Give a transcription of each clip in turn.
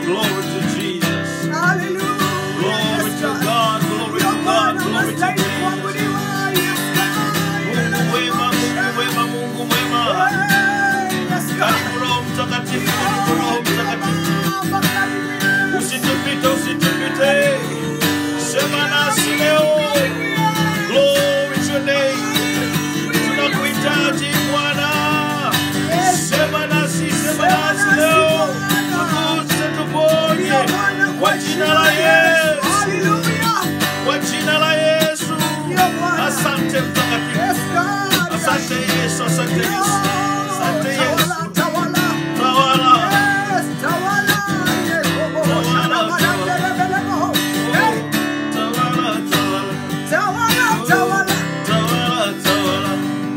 Glory to Jesus. Hallelujah. Glory Yes, to God. God. Glory Ndio to God. Bwana Glory to unastahili Jesus. kuabudiwa. Yes, God. Mungu mwema, Mungu mwema, Mungu mwema. Yes, God. Karibu Roho Mtakatifu, karibu Roho Mtakatifu. Usitupite, usitupite. Sema nasi leo. Glory to your name. Tunakuhitaji Bwana. Sema nasi, sema nasi leo. Tuguse, tuponye. Kwa jina la Yesu. Kwa jina la Yesu. Asante mtakatifu. Asante Yesu, asante Yesu. Asante Yesu. Tawala. Tawala, tawala. Tawala, tawala.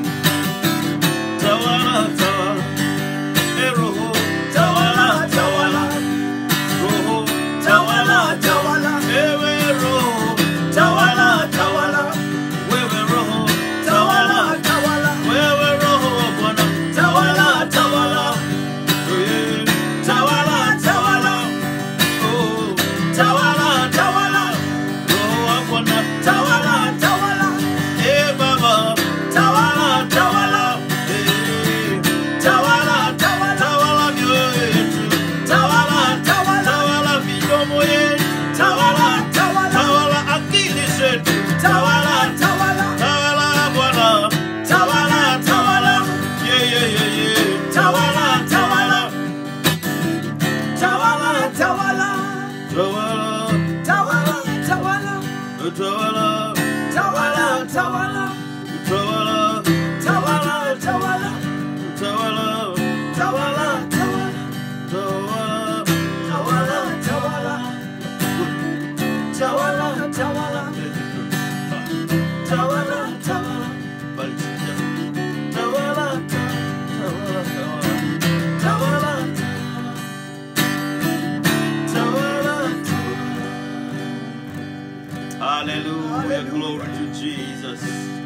Tawala, tawala. Eh, Roho, tawala, tawala. Roho, tawala, tawala. Ewe Roho, tawala, tawala. Wewe Roho, tawala, wewe Roho wa Bwana, tawala, tawala. Eh, tawala, tawala. Oh, tawala, tawala. Roho wa Bwana, tawala, tawala. Eh, Baba, tawala, tawala. Eh, tawala, tawala. Tawala mioyo yetu. Tawala, tawala midomo yetu. Tawala, tawala akili zetu. Tawala, tawala Bwana. Tawala, tawala. Yeah, yeah, yeah, yeah. Tawala, tawala. Tawala, tawala. Tawala, tawala. Tawala, tawala. Tawala, Hallelujah, glory to Jesus.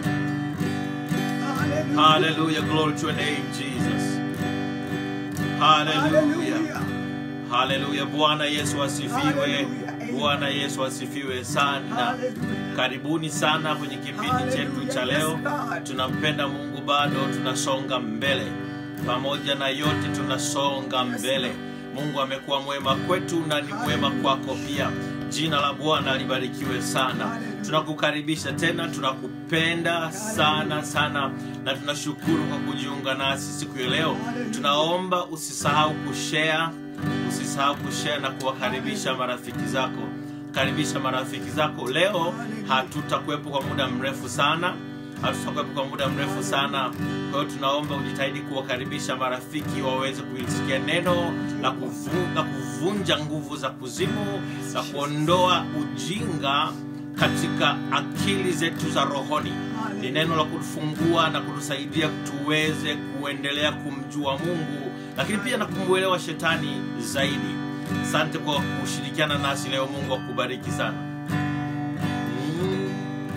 Hallelujah, glory to your name, Jesus. Hallelujah. Haleluya, Bwana Yesu asifiwe. Hallelujah. Bwana Yesu asifiwe sana. Karibuni sana kwenye kipindi chetu cha leo. Tunampenda Mungu bado, tunasonga mbele. Pamoja na yote tunasonga mbele. Mungu amekuwa mwema kwetu na ni mwema kwako pia. Jina la Bwana libarikiwe sana. Tunakukaribisha tena, tunakupenda sana sana, na tunashukuru kwa kujiunga nasi siku ya leo. Tunaomba usisahau kushare, usisahau kushare na kuwakaribisha marafiki zako. Karibisha marafiki zako. Leo hatutakuwepo kwa muda mrefu sana, hatutakuwepo kwa muda mrefu sana. Kwa hiyo tunaomba ujitahidi kuwakaribisha marafiki waweze kulisikia neno la kuvu, la kuvunja nguvu za kuzimu na kuondoa ujinga katika akili zetu za rohoni. Ni neno la kutufungua na kutusaidia tuweze kuendelea kumjua Mungu, lakini pia na kumwelewa shetani zaidi. Asante kwa kushirikiana nasi leo. Mungu akubariki sana. Mm.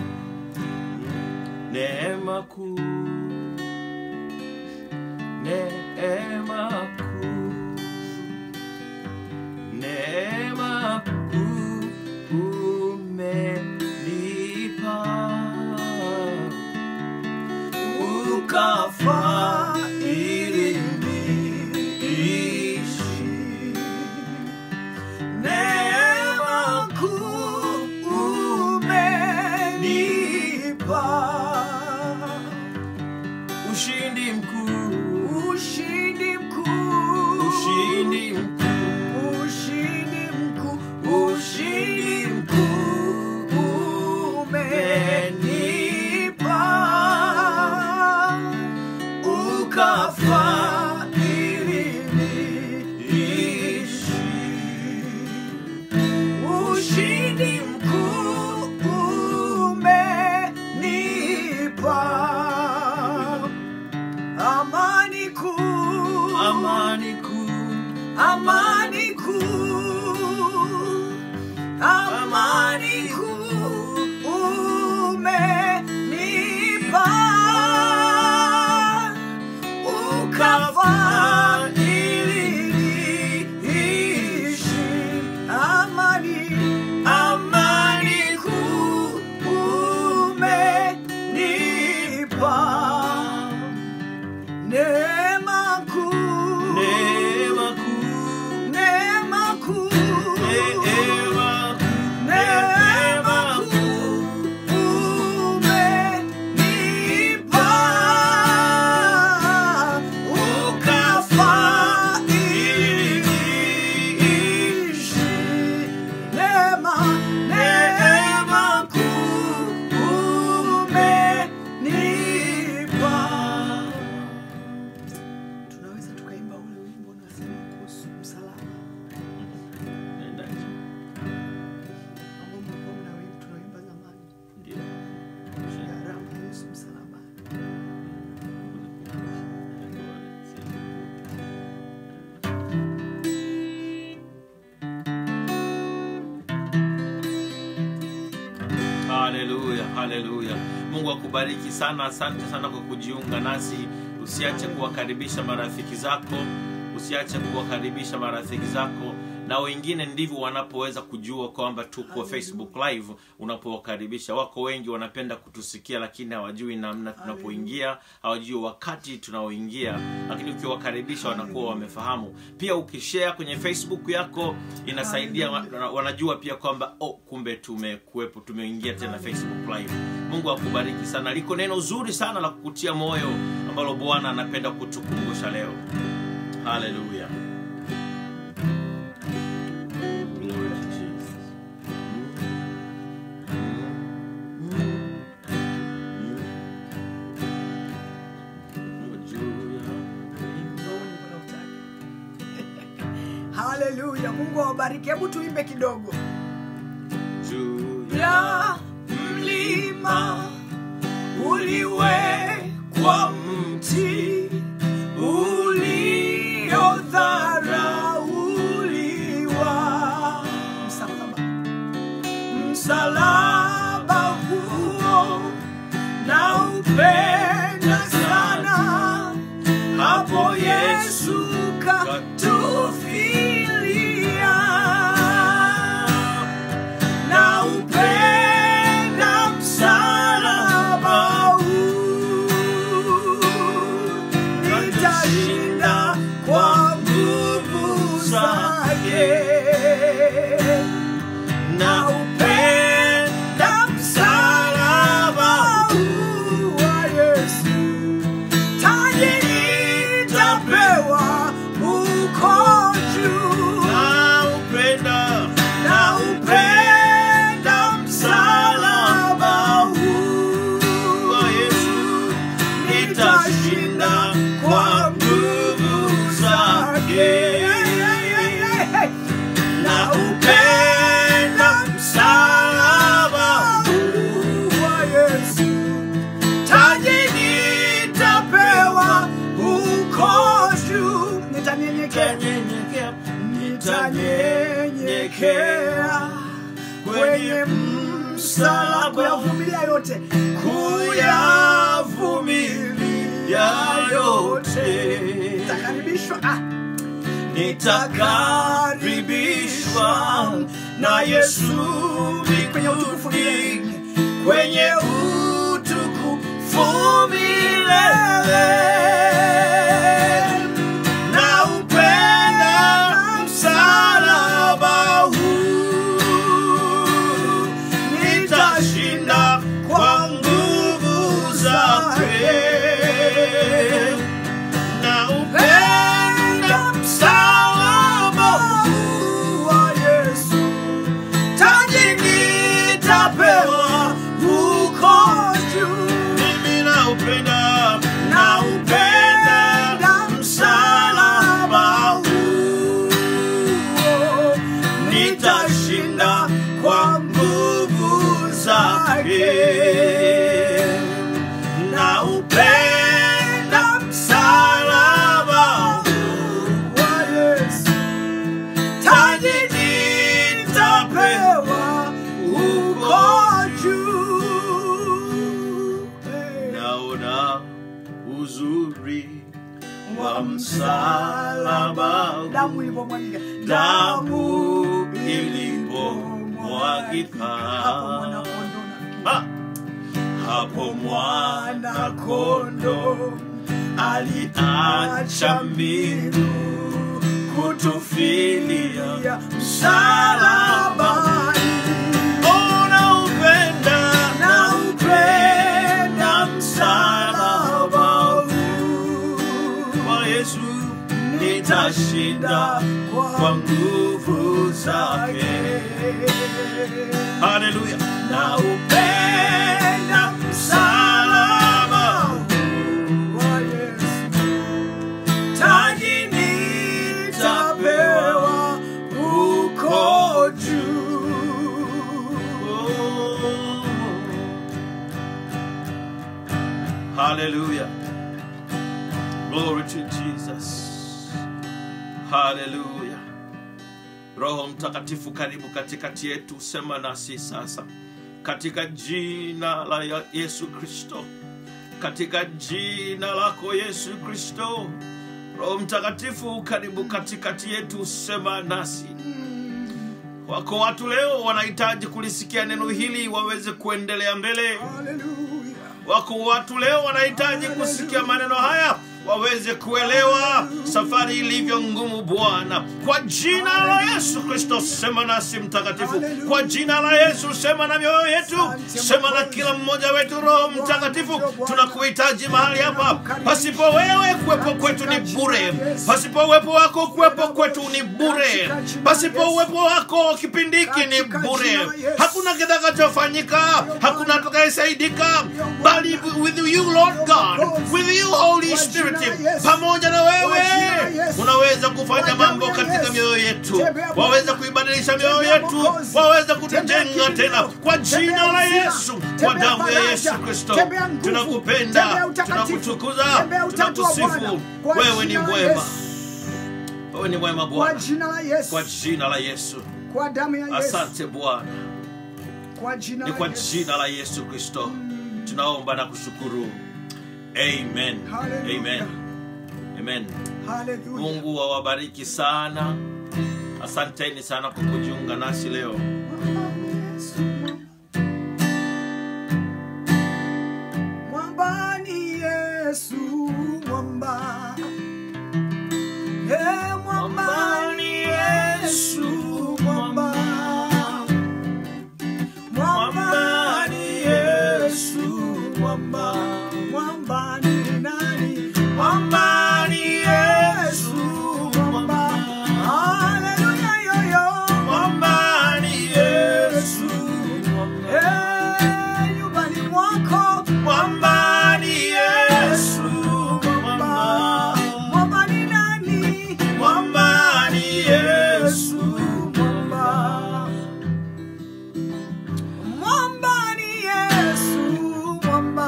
Neema kuu, neema kuu, neema kuu umenipa, ukafa ili niishi. Neema kuu umenipa, ushindi mkuu, Ushindi haleluya haleluya mungu akubariki sana asante sana kwa kujiunga nasi usiache kuwakaribisha marafiki zako usiache kuwakaribisha marafiki zako na wengine ndivyo wanapoweza kujua kwamba tuko facebook live unapowakaribisha wako wengi wanapenda kutusikia lakini hawajui namna tunapoingia hawajui wakati tunaoingia lakini ukiwakaribisha wanakuwa wamefahamu pia ukishare kwenye facebook yako inasaidia wa- wanajua pia kwamba oh, kumbe tumekuwepo tumeingia tena facebook live mungu akubariki sana liko neno zuri sana la kukutia moyo ambalo bwana anapenda kutukumbusha leo haleluya Glory to Jesus. haleluya mungu awabariki hebu tuimbe kidogo Juu ya mlima uliwekwa mti uliodharauliwa msalaba msalaba huo na upenda sana hapo yesu katufilia na upenda msalaba huu nitashinda kwa nguvu zake na upenda msalaba huu wa Yesu taji nitapewa huko juu na upenda na upenda msalaba huu wa Yesu nitashinda kwa nguvu zake na upenda msalaba huu wa Yesu taji nitapewa huko juu nitanyenyekea Nyenyekea, nitanyenyekea kwenye msalaba kuyavumilia yote kuyavumilia yote nitakaribishwa ah. nitakaribishwa na yesu kwenye utukufu milele kwenye utukufu milele na upenda msalaba huu nitashinda kwa nguvu zake na upenda msalaba huu wa Yesu taji nitapewa huko juu mimi na upenda na upenda msalaba huu nitashinda kwa nguvu zake na upenda msalaba huu wa Yesu taji nitapewa huko juu naona uzuri wa msalaba damu ilipomwagika damu ilipomwagika hapo mwana Ha! hapo mwana kondo aliacha mbingu kutufilia msalabani unaupenda na upenda msalaba huu kwa Yesu nitashinda kwa nguvu zake. Haleluya! na upenda msalaba huu wa Yesu taji nitapewa huko juu Oh. Hallelujah. Glory to Jesus. Hallelujah. Roho Mtakatifu, karibu katikati yetu, sema nasi sasa katika jina la ya- yesu kristo katika jina lako yesu kristo roho mtakatifu karibu katikati yetu sema nasi wako watu leo wanahitaji kulisikia neno hili waweze kuendelea mbele Hallelujah. wako watu leo wanahitaji kusikia maneno haya waweze kuelewa safari ilivyo ngumu bwana kwa jina la yesu kristo sema nasi mtakatifu kwa jina la yesu sema na mioyo yetu sema na kila mmoja wetu roho mtakatifu tunakuhitaji mahali hapa pasipo wewe kuwepo kwetu ni bure pasipo uwepo wako kuwepo kwetu ni bure pasipo uwepo wako kipindi hiki ni bure hakuna kitakachofanyika hakuna atakayesaidika bali with you lord god with you holy spirit pamoja na wewe unaweza kufanya mambo katika mioyo yetu waweza kuibadilisha mioyo yetu waweza kutujenga tena kwa jina la yesu kwa damu ya yesu kristo tunakupenda tunakutukuza tunakusifu wewe ni mwema wewe ni mwema Kwa bwana jina la Yesu. kwa jina la yesu Kwa damu ya Yesu. asante bwana Kwa jina ni la kwa Yesu. jina la yesu kristo tunaomba na kushukuru amen Hallelujah. amen amen Hallelujah. mungu awabariki sana asanteni sana kwa kujiunga nasi leo Mwamba ni Yesu, mwamba. Eh, mwamba ni Yesu, mwamba. Mwamba ni Yesu, mwamba. Mwamba ni nani? Mwamba ni Yesu, mwamba. Haleluya, yoyo. Mwamba ni Yesu, mwamba. Eh, nyumbani mwako mwamba ni Yesu mwamba mwamba ni nani mwamba ni Yesu mwamba mwamba ni Yesu mwamba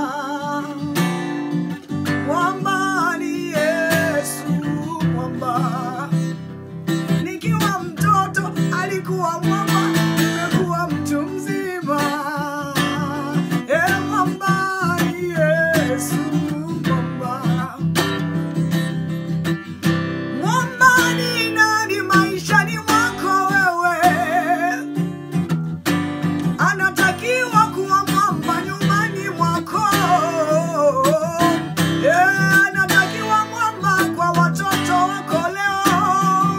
mwamba ni Yesu mwamba nikiwa mtoto alikuwa mwamba nimekuwa mtu mzima Eh, mwamba ni Yesu mwamba mwamba ni nani maishani mwako wewe anatakiwa kuwa mwamba nyumbani mwako Eh, anatakiwa mwamba kwa watoto wako leo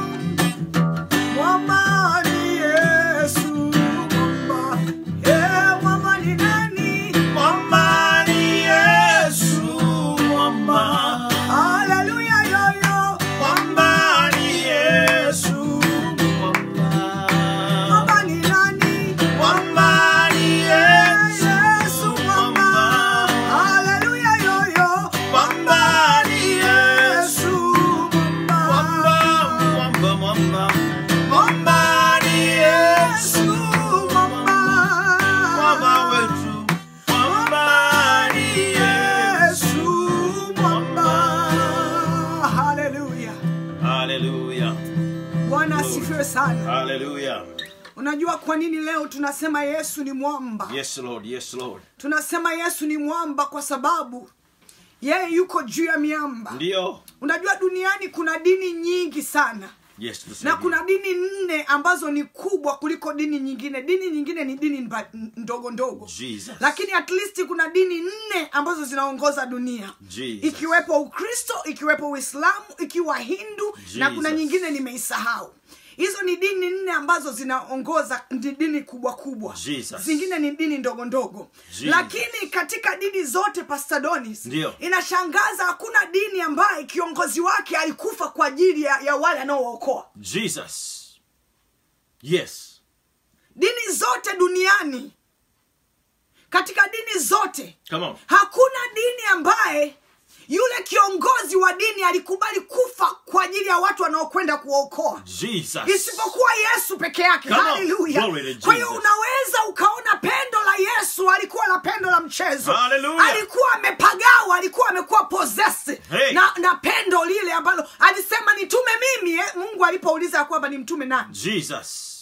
Mwamba ni Yesu, mwamba. Eh, mwamba ni nani? Mwamba ni Yesu, mwamba. Haleluya, yoyo. Mwamba ni Yesu, mwamba. Mwamba ni nani? Mwamba ni Yesu, mwamba. Haleluya, yoyo. Mwamba ni Yesu, mwamba. mwamba mwamba Mwamba ni Yesu, mwamba. mwamba wetu Mwamba ni Yesu, mwamba. Haleluya. haleluya Bwana asifiwe sana. haleluya Unajua kwa nini leo tunasema Yesu ni mwamba? yes lord yes lord Tunasema Yesu ni mwamba kwa sababu yeye yuko juu ya miamba. ndio Unajua duniani kuna dini nyingi sana. yes na tusaidie. kuna dini nne ambazo ni kubwa kuliko dini nyingine dini nyingine ni dini mba- ndogo ndogo Jesus. lakini at least kuna dini nne ambazo zinaongoza dunia Jesus. ikiwepo ukristo ikiwepo uislamu ikiwa hindu na kuna Jesus. nyingine nimeisahau hizo ni dini nne ambazo zinaongoza ndi dini kubwa kubwa Jesus. zingine ni dini ndogo ndogo Jesus. lakini katika dini zote Pastor Donis Ndio. inashangaza hakuna dini ambaye kiongozi wake alikufa kwa ajili ya, ya wale anaookoa jesus yes dini zote duniani katika dini zote come on hakuna dini ambaye yule kiongozi wa dini alikubali kufa kwa ajili ya watu wanaokwenda kuwaokoa jesus isipokuwa yesu peke yake Come on. haleluya Glory to kwa hiyo Jesus. unaweza ukaona pendo la yesu alikuwa na pendo la mchezo Hallelujah. alikuwa amepagawa alikuwa amekuwa possessed Hey. na, na pendo lile ambalo alisema nitume mimi eh, mungu alipouliza ya kwamba ni mtume nani jesus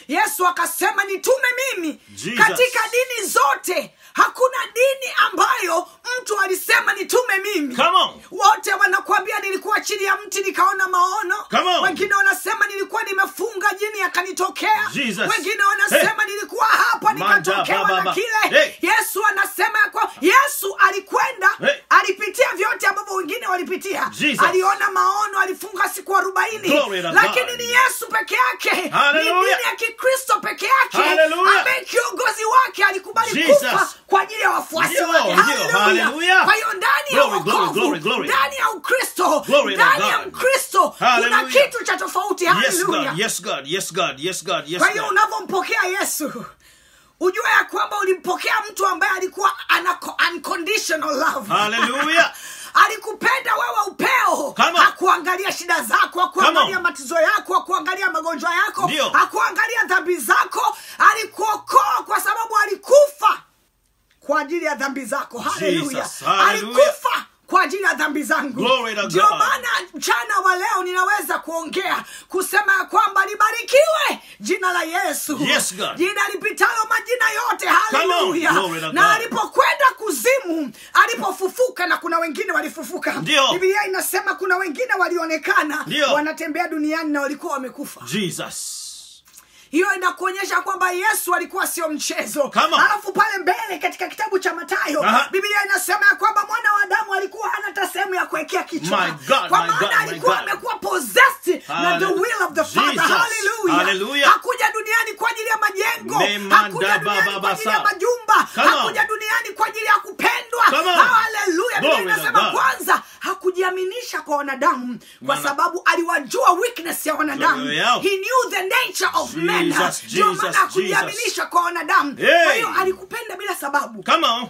yesu akasema nitume mimi Jesus. katika dini zote hakuna dini ambayo mtu alisema nitume mimi Come on. wote wanakuambia nilikuwa chini ya mti nikaona maono Come on. wengine wanasema nilikuwa nimefunga jini yakanitokea Jesus. wengine wanasema nilikuwa hapa Manda, nikatokewa ba, ba, na ba. kile Hey. yesu anasema ya kwa yesu alikwenda Hey. alipitia vyote ambavyo wengine walipitia Jesus. aliona maono alifunga siku arobaini Glory to lakini God. ni yesu peke yake ni Hallelujah. dini ya kikristo peke yake Hallelujah. ambaye kiongozi wake alikubali Jesus. kufa kwa ajili ya wafuasi Ndio, wake ndio. Hallelujah. Hallelujah. kwa hiyo ndani ya Glory, glory, wokovu glory, glory. ndani ya ukristo Glory to ndani ya God. mkristo kuna Hallelujah. kitu cha tofauti Yes, Hallelujah. God. Yes, God. Yes, God. Yes, God. Yes, kwa hiyo God. unavyompokea yesu ujue ya kwamba ulimpokea mtu ambaye alikuwa ana co- unconditional love Hallelujah. alikupenda wewe upeo Come on. hakuangalia shida zako Come hakuangalia on. matizo yako hakuangalia magonjwa yako Ndio. hakuangalia dhambi zako alikuokoa kwa sababu alikufa kwa ajili ya dhambi zako haleluya Jesus. Hallelujah. alikufa kwa ajili ya dhambi zangu Glory to ndio God. maana mchana wa leo ninaweza kuongea kusema ya kwamba libarikiwe jina la yesu Yes, God. jina lipitalo majina yote on. haleluya Glory to na God. alipokwenda kuzimu alipofufuka na kuna wengine walifufuka Ndio. biblia inasema kuna wengine walionekana Ndio. wanatembea duniani na walikuwa wamekufa Jesus. hiyo inakuonyesha kwamba yesu alikuwa sio mchezo Come on. alafu pale mbele katika kitabu cha matayo Aha. biblia inasema ya kwamba mwana wa damu alikuwa hana hata sehemu ya kuwekea kichwa My God, kwa my God, maana my alikuwa God. amekuwa possessed na the Halle- will of the father Jesus. Hallelujah. Hallelujah. hakuja duniani kwa ajili ya majengo Mema hakuja da duniani baba kwa ajili ya basa. majumba Come on. hakuja duniani kwa ajili ya kupendwa Come on. haleluya biblia Glory to inasema God. kwanza hakujiaminisha kwa wanadamu kwa Maana- sababu aliwajua weakness ya wanadamu Glory yao. he knew the nature of men Jesus, ndio Jesus, maana hakujiaminisha kwa wanadamu Hey. kwa hiyo alikupenda bila sababu Come on.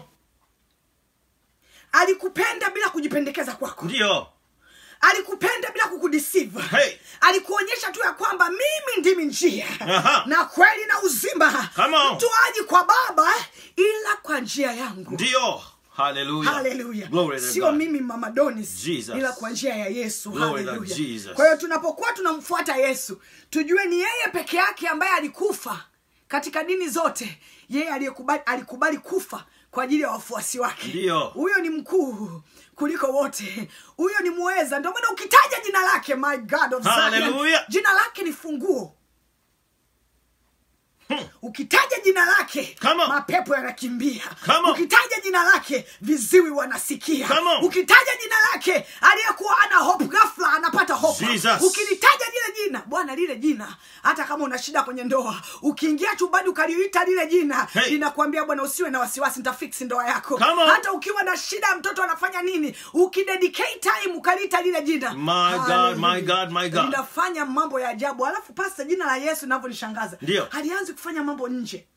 alikupenda bila kujipendekeza kwako Ndio. alikupenda bila kukudeceive Hey. alikuonyesha tu ya kwamba mimi ndimi njia Aha. na kweli na uzima Come on. mtu aji kwa baba ila kwa njia yangu Ndio. Hallelujah. haleluya Glory to sio God. mimi mama donis Jesus. ila kwa njia ya yesu Glory to haleluya Jesus. kwa hiyo tunapokuwa tunamfuata yesu tujue ni yeye peke yake ambaye alikufa katika dini zote yeye aliyekubali alikubali kufa kwa ajili ya wafuasi wake Ndio. huyo ni mkuu kuliko wote huyo ni muweza ndio maana ukitaja jina lake my god of Zion, Hallelujah. jina lake ni funguo ukitaja jina lake Come on. mapepo yanakimbia Come on. ukitaja jina lake viziwi wanasikia Come on. ukitaja jina lake aliyekuwa ana hope ghafla anapata hope Jesus. ukilitaja lile jina bwana lile jina hata kama una shida kwenye ndoa ukiingia chumbani ukaliita lile jina Hey. linakwambia bwana usiwe na wasiwasi nitafiksi ndoa yako Come on. hata ukiwa na shida mtoto anafanya nini ukidedicate time ukaliita lile jina My God, Hallelujah. my God, my God. linafanya mambo ya ajabu alafu pasta jina la yesu linavyonishangaza Ndio. halianzi kufanya mambo nje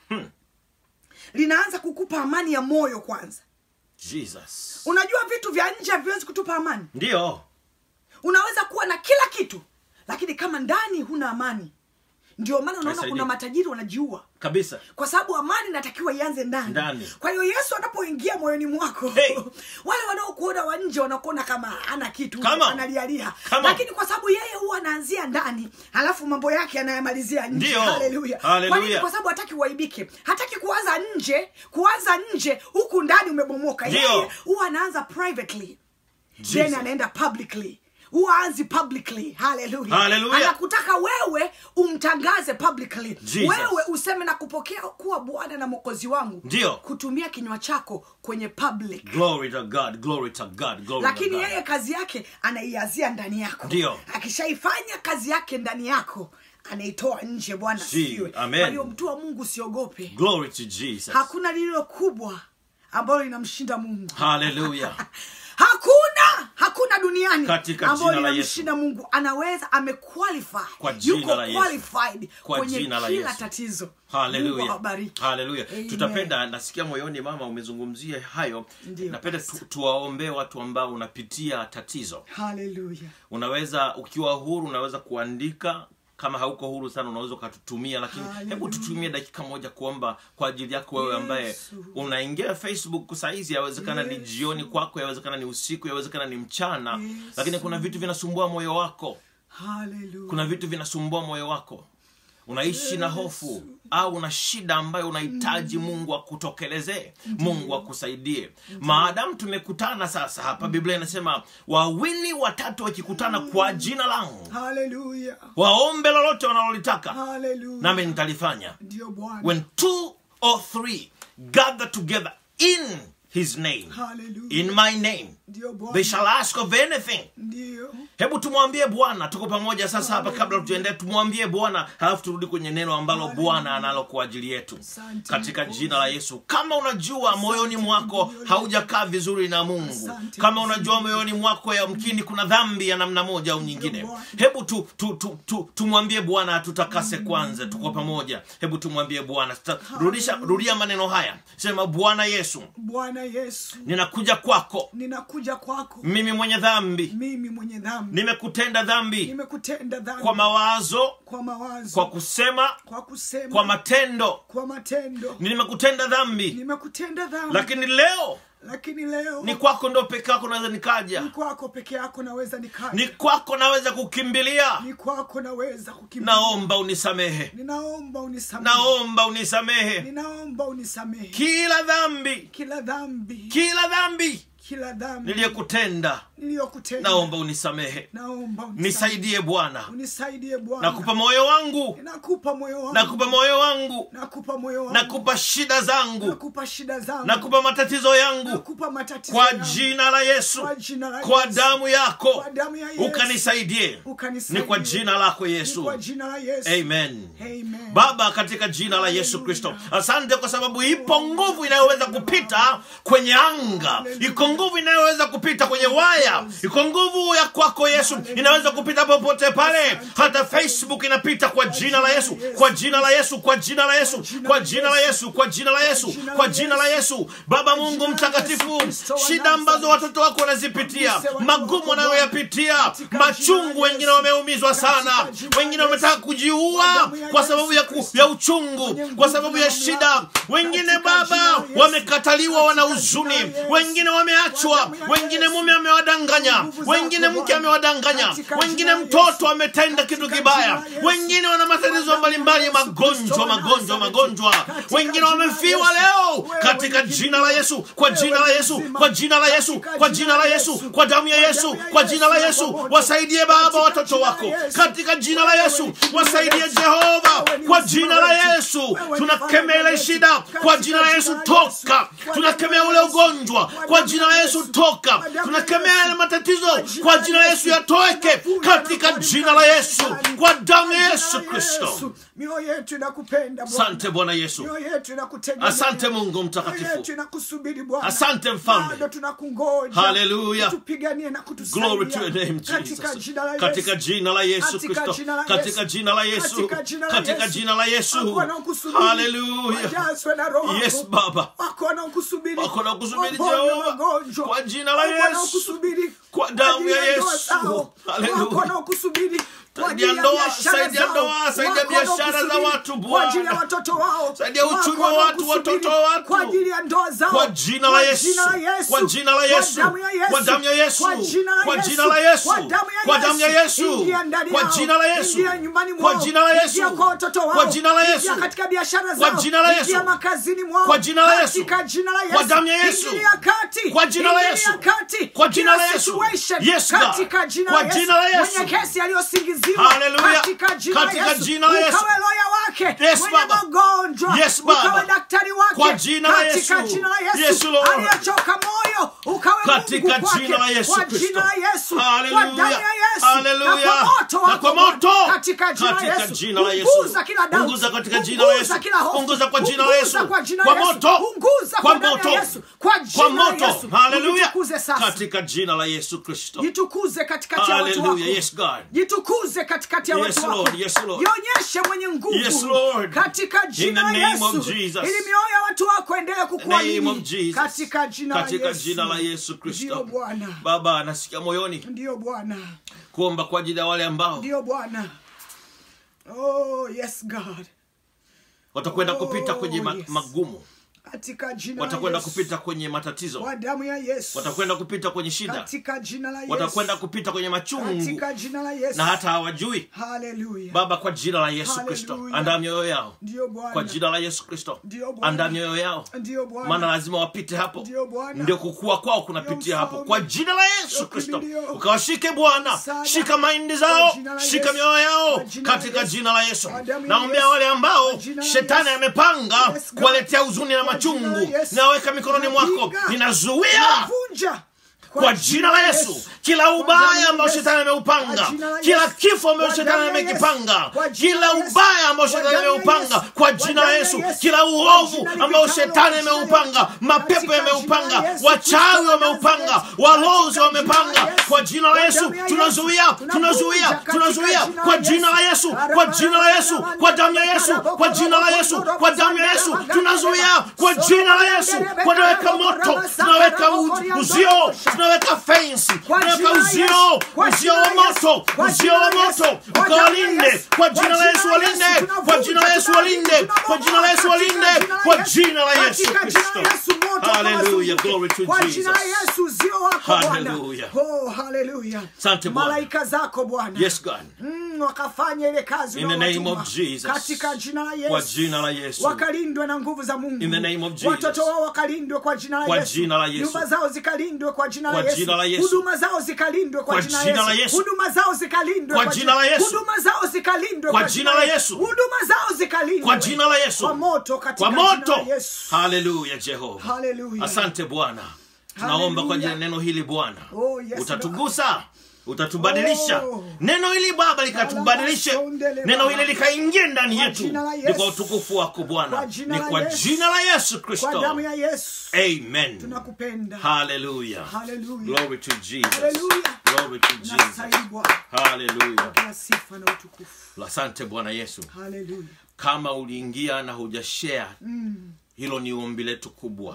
linaanza kukupa amani ya moyo kwanza Jesus. unajua vitu vya nje haviwezi kutupa amani Ndio. unaweza kuwa na kila kitu lakini kama ndani huna amani ndio maana unaona Haisaidii. kuna matajiri wanajiua Kabisa. kwa sababu amani inatakiwa ianze ndani Ndani. kwa hiyo yesu anapoingia moyoni mwako Hey. wale wanaokuona wa nje wanakuona kama ana kitu Come on. analialia Come on. lakini kwa sababu yeye huwa anaanzia ndani halafu mambo yake anayamalizia nje Ndio. Haleluya. Haleluya. Kwa nini? kwa sababu hataki uaibike hataki kuanza nje kuanza nje huku ndani umebomoka Ndio. yeye huwa anaanza privately then Jesus. anaenda publicly huwa anzi publicly haleluya Hallelujah. anakutaka wewe umtangaze publicly Jesus. wewe useme na kupokea kuwa bwana na mwokozi wangu Ndio. kutumia kinywa chako kwenye public Glory to God. Glory to God. Glory lakini to God. yeye kazi yake anaiazia ndani yako Ndio. akishaifanya kazi yake ndani yako anaitoa nje bwana Si, siwe amen. kwa hiyo mtu wa mungu usiogope Glory to Jesus. hakuna lililo kubwa ambalo linamshinda mungu Hallelujah. hakuna hakuna duniani Katika ambayo jina la linamshinda mungu anaweza amequalify Kwa jina yuko la Yesu. qualified Kwa kwenye jina la kila Yesu. tatizo mungu Haleluya. awabariki Haleluya. Amen. Tutapenda nasikia moyoni mama umezungumzia hayo. Ndio, Napenda Pastor. tu, tuwaombee watu ambao unapitia tatizo. haleluya Unaweza ukiwa huru unaweza kuandika kama hauko huru sana unaweza ukatutumia lakini Hallelujah. hebu tutumie dakika moja kuomba kwa ajili yako wewe ambaye Yesu. unaingia facebook saizi yawezekana ni Yesu. jioni kwako yawezekana ni usiku yawezekana ni mchana Yesu. lakini kuna vitu vinasumbua moyo wako haleluya kuna vitu vinasumbua moyo wako unaishi na hofu au una shida ambayo unahitaji mungu akutokelezee mungu akusaidie maadamu tumekutana sasa hapa biblia inasema wawili watatu wakikutana kwa jina langu haleluya waombe lolote wanalolitaka haleluya nami nitalifanya ndio bwana when two or three gather together in his name haleluya in my name ndio they bwana shall ask of anything ndio hebu tumwambie bwana tuko pamoja sasa hapa kabla tuendelee tumwambie bwana halafu turudi kwenye neno ambalo bwana analo kwa ajili yetu Asante, katika Mungu. jina la yesu kama unajua moyoni mwako haujakaa vizuri na mungu Asante, kama Mungu. unajua moyoni mwako yamkini kuna dhambi ya namna moja au nyingine Bwana. hebu tu, tu, tu, tu, tumwambie bwana atutakase kwanza tuko pamoja hebu tumwambie bwana Tuta- rudisha rudia maneno haya sema bwana yesu bwana yesu ninakuja kwako ninakuja kwako mimi mwenye dhambi mimi mwenye dhambi nimekutenda dhambi nimekutenda dhambi kwa mawazo kwa mawazo kwa kusema kwa kusema kwa matendo kwa matendo nimekutenda dhambi nimekutenda dhambi lakini leo lakini leo ni kwako ndo peke yako naweza nikaja ni kwako peke yako naweza nikaja ni kwako naweza kukimbilia ni kwako naweza kukimbia naomba unisamehe ninaomba unisamehe naomba unisamehe ninaomba unisamehe kila dhambi kila dhambi kila dhambi kila dhambi niliyekutenda niliyokutenda naomba unisamehe naomba unisamehe. nisaidie bwana unisaidie bwana nakupa moyo wangu nakupa moyo wangu nakupa moyo wangu nakupa moyo wangu nakupa shida zangu nakupa shida zangu nakupa matatizo yangu nakupa matatizo kwa yangu. jina la yesu Kwa jina la kwa Yesu. damu yako Kwa damu ya Yesu. ukanisaidie Ukanisaidie. ni kwa jina lako Ni yesu kwa jina la Yesu amen Amen. baba katika jina la yesu kristo asante kwa sababu ipo nguvu inayoweza kupita kwenye anga iko nguvu inayoweza kupita kwenye waya iko nguvu ya kwako yesu inaweza kupita popote pale hata facebook inapita kwa jina la yesu kwa jina la yesu kwa jina la yesu kwa jina la yesu kwa jina la yesu kwa jina la yesu baba mungu mtakatifu shida ambazo watoto wako wanazipitia magumu wanayoyapitia machungu wengine wameumizwa sana wengine wametaka kujiua kwa sababu ya, ku, ya uchungu kwa sababu ya shida wengine baba wamekataliwa wana huzuni wengine wameachwa wengine mume amewadanganya wengine mke amewadanganya wengine mtoto ametenda kitu kibaya wengine wana matatizo mbalimbali magonjwa magonjwa magonjwa wengine wamefiwa leo katika jina la yesu kwa jina la yesu kwa jina la yesu kwa jina la yesu kwa damu ya yesu kwa jina la yesu wasaidie baba watoto wako katika jina la yesu wasaidie jehova kwa jina la yesu tunakemea ile shida kwa jina la yesu toka tunakemea ule ugonjwa kwa jina la yesu toka tunakemea yale matatizo kwa jina la yesu yatoweke katika jina la yesu kwa damu ya yesu kristo mioyo yetu inakupenda Bwana. asante bwana yesu mioyo yetu inakutegemea. asante mungu mioyo mtakatifu yetu inakusubiri Bwana. Asante mfalme. bado tunakungoja Hallelujah. utupiganie na kutusaidia Glory to your name, katika Jesus. jina la Yesu Katika jina la Yesu Katika Kristo. jina la Katika Yesu. jina la Yesu. Katika jina la Katika Yesu. jina la Yesu. Wako wanaokusubiri. Hallelujah. Wajazwe na Roho Yes, wako. Baba. wako wanaokusubiri Wako wanaokusubiri, Waponywe Jehova. magonjwa. Kwa jina la Wako Yesu. wanaokusubiri Kwa damu ajili ya ndoa Yesu. zao. Hallelujah. Wako wanaokusubiri kwa Saidia ajili ya ndoa, biashara saidia zao. ndoa, saidia Wako biashara za wanaokusubiri watu, kwa ajili ya Bwana. watoto wao Saidia uchumi Wako wa watu, wanaokusubiri watoto wa watu. kwa ajili ya ndoa zao Kwa jina la Kwa Yesu. jina la Yesu. Kwa jina la Yesu. Kwa damu ya Yesu. Kwa damu ya Yesu. Kwa jina la Kwa Yesu. jina la Yesu. Kwa damu ya Kwa damu ya Yesu. Ingia ndani Kwa yao. jina la Yesu. Ingia nyumbani Kwa mwao. jina la Yesu. Ingia kwa watoto wao Kwa jina la Yesu. Ingia katika biashara Kwa zao jina la Yesu. Ingia makazini mwao Kwa jina la Yesu. katika jina la Yesu Kwa damu ya Yesu. Ingilia kati Kwa jina la Ingilia Yesu. kati Kwa jina Kila la Yesu. situation. Yes, God. katika jina Kwa la Yesu jina la Yesu. mwenye kesi aliyosingiziwa Hallelujah. katika jina la Katika Yesu jina la Yesu. ukawe loya wake Yes, mwenye Baba. magonjwa Yes, Baba. ukawe daktari wake Kwa jina la katika Yesu. jina la Yesu Yes, Lord. aliyechoka moyo ukawe Katika Mungu kwake. jina la Yesu kwa Kristo. jina la Yesu kwa Hallelujah. damu ya Yesu Hallelujah. na kwa moto Na wako kwa moto. Bwana. katika jina la Katika Yesu jina la Yesu. unguza kila doubt. Unguza katika jina la Unguza Yesu. kila hofu. Unguza kwa jina la Yesu. Unguza kwa jina Kwa la Yesu. moto. Unguza Kwa kwa damu ya moto. Yesu. kwa kwa jina la moto Yesu haleluya Ujitukuze sasa katika jina la yesu kristo jitukuze katikati ya watu wako Hallelujah. Yes, God. jitukuze katikati ya Yes, watu wako Lord. Yes, Lord. jionyeshe mwenye nguvu Yes, Lord. katika jina In the la name of yesu Jesus. ili mioyo ya watu wako endelee name of kukuamini Jesus. katika jina la katika yesu jina la yesu ndiyo kristo bwana baba anasikia moyoni ndiyo bwana kuomba kwa ajili ya wale ambao ndiyo bwana oh yes god watakwenda kupita Oh, kwenye ma- yes. magumu katika jina la watakwenda Yesu. kupita kwenye matatizo kwa damu ya yesu watakwenda kupita kwenye shida katika jina la yesu watakwenda kupita kwenye machungu katika jina la yesu na hata hawajui haleluya baba kwa jina la yesu kristo Hallelujah. andaa mioyo yao ndio kwa bwana jina la yesu kristo Ndio Bwana. andaa mioyo yao ndio bwana maana lazima wapite hapo Ndio Bwana. ndio kukua kwao kunapitia Ndio hapo mfalme. kwa jina la yesu Ndio kristo kimbilio. ukawashike bwana Msaada. shika maindi Kwa zao jina la shika Yesu. mioyo yao Kwa jina la katika Yesu. jina la yesu Kwa damu ya naombea Yesu. wale ambao Kwa jina la shetani Yesu. amepanga Yes, God. kuwaletea huzuni na Kwa jina la machungu Yesu. naweka mikononi mwako Napinga. ninazuia Navunja. kwa jina la yesu kila Kwa damu ubaya ya ambao Yesu. shetani ameupanga Kwa jina la kila Yesu. kifo ambao Kwa shetani damu ya Yesu. amekipanga Kwa jina kila la Yesu. ubaya ambao Kwa shetani damu ya ameupanga Yesu. kwa Kwa jina la damu ya yesu Yesu. kila Kwa uovu jina ambao lipitalo shetani jina ameupanga Yesu. mapepo Katika yameupanga jina la Yesu wachawi Kristo wa wameupanga Nazareti. walozi Katika wamepanga jina la Yesu. kwa jina la Kwa yesu damu ya Yesu. tunazuia Tunavunja tunazuia katika tunazuia jina kwa la jina la Yesu. yesu kwa jina la yesu kwa damu ya yesu kwa jina la yesu kwa damu ya yesu tunazuia kwa jina la yesu tunaweka moto tunaweka u- uzio tunaweka fensi tunaweka uzio uzio wa moto uzio wa moto ukawalinde kwa jina la yesu walinde kwa jina la yesu walinde kwa jina la yesu walinde kwa jina la yesu Katika jina kristo la Yesu moto haleluya ukawazunguke. glory to Kwa jina la jesus Yesu uzio wako Bwana. Hallelujah. Oh, hallelujah. Asante Bwana. Malaika zako Bwana. yes god Mm, wakafanya ile kazi In the name uliowatuma. of Jesus. katika jina la kwa Yesu jina la yesu wakalindwe na nguvu za mungu In the name of Jesus. watoto wao wakalindwe kwa jina la Kwa yesu jina la Yesu. nyumba zao zikalindwe kwa jina Kwa la yesu jina la Yesu. huduma zao zikalindwe kwa, Kwa jina jina la la yesu Yesu. huduma zao zikalindwe Kwa jina la Yesu. huduma zao zikalindwe Kwa jina la Yesu. huduma zao zikalindwe kwa jina la yesu kwa moto katika kwa jina moto la yesu haleluya jehova Hallelujah. asante bwana tunaomba kwa ajili ya neno hili bwana Oh, yes, utatugusa utatubadilisha Oh. neno hili baba likatubadilishe Alabasondele neno baba. hili likaingie ndani Kwa yetu jina la ni Yesu. kwa utukufu wako bwana Kwa jina ni la kwa Yesu. jina la yesu kwa damu kristo ya yesu amen tunakupenda haleluya Hallelujah. glory to jesus Hallelujah. glory to jesus nastahili bwana haleluya kila sifa na utukufu asante bwana yesu haleluya kama uliingia na hujashare hilo ni ombi letu kubwa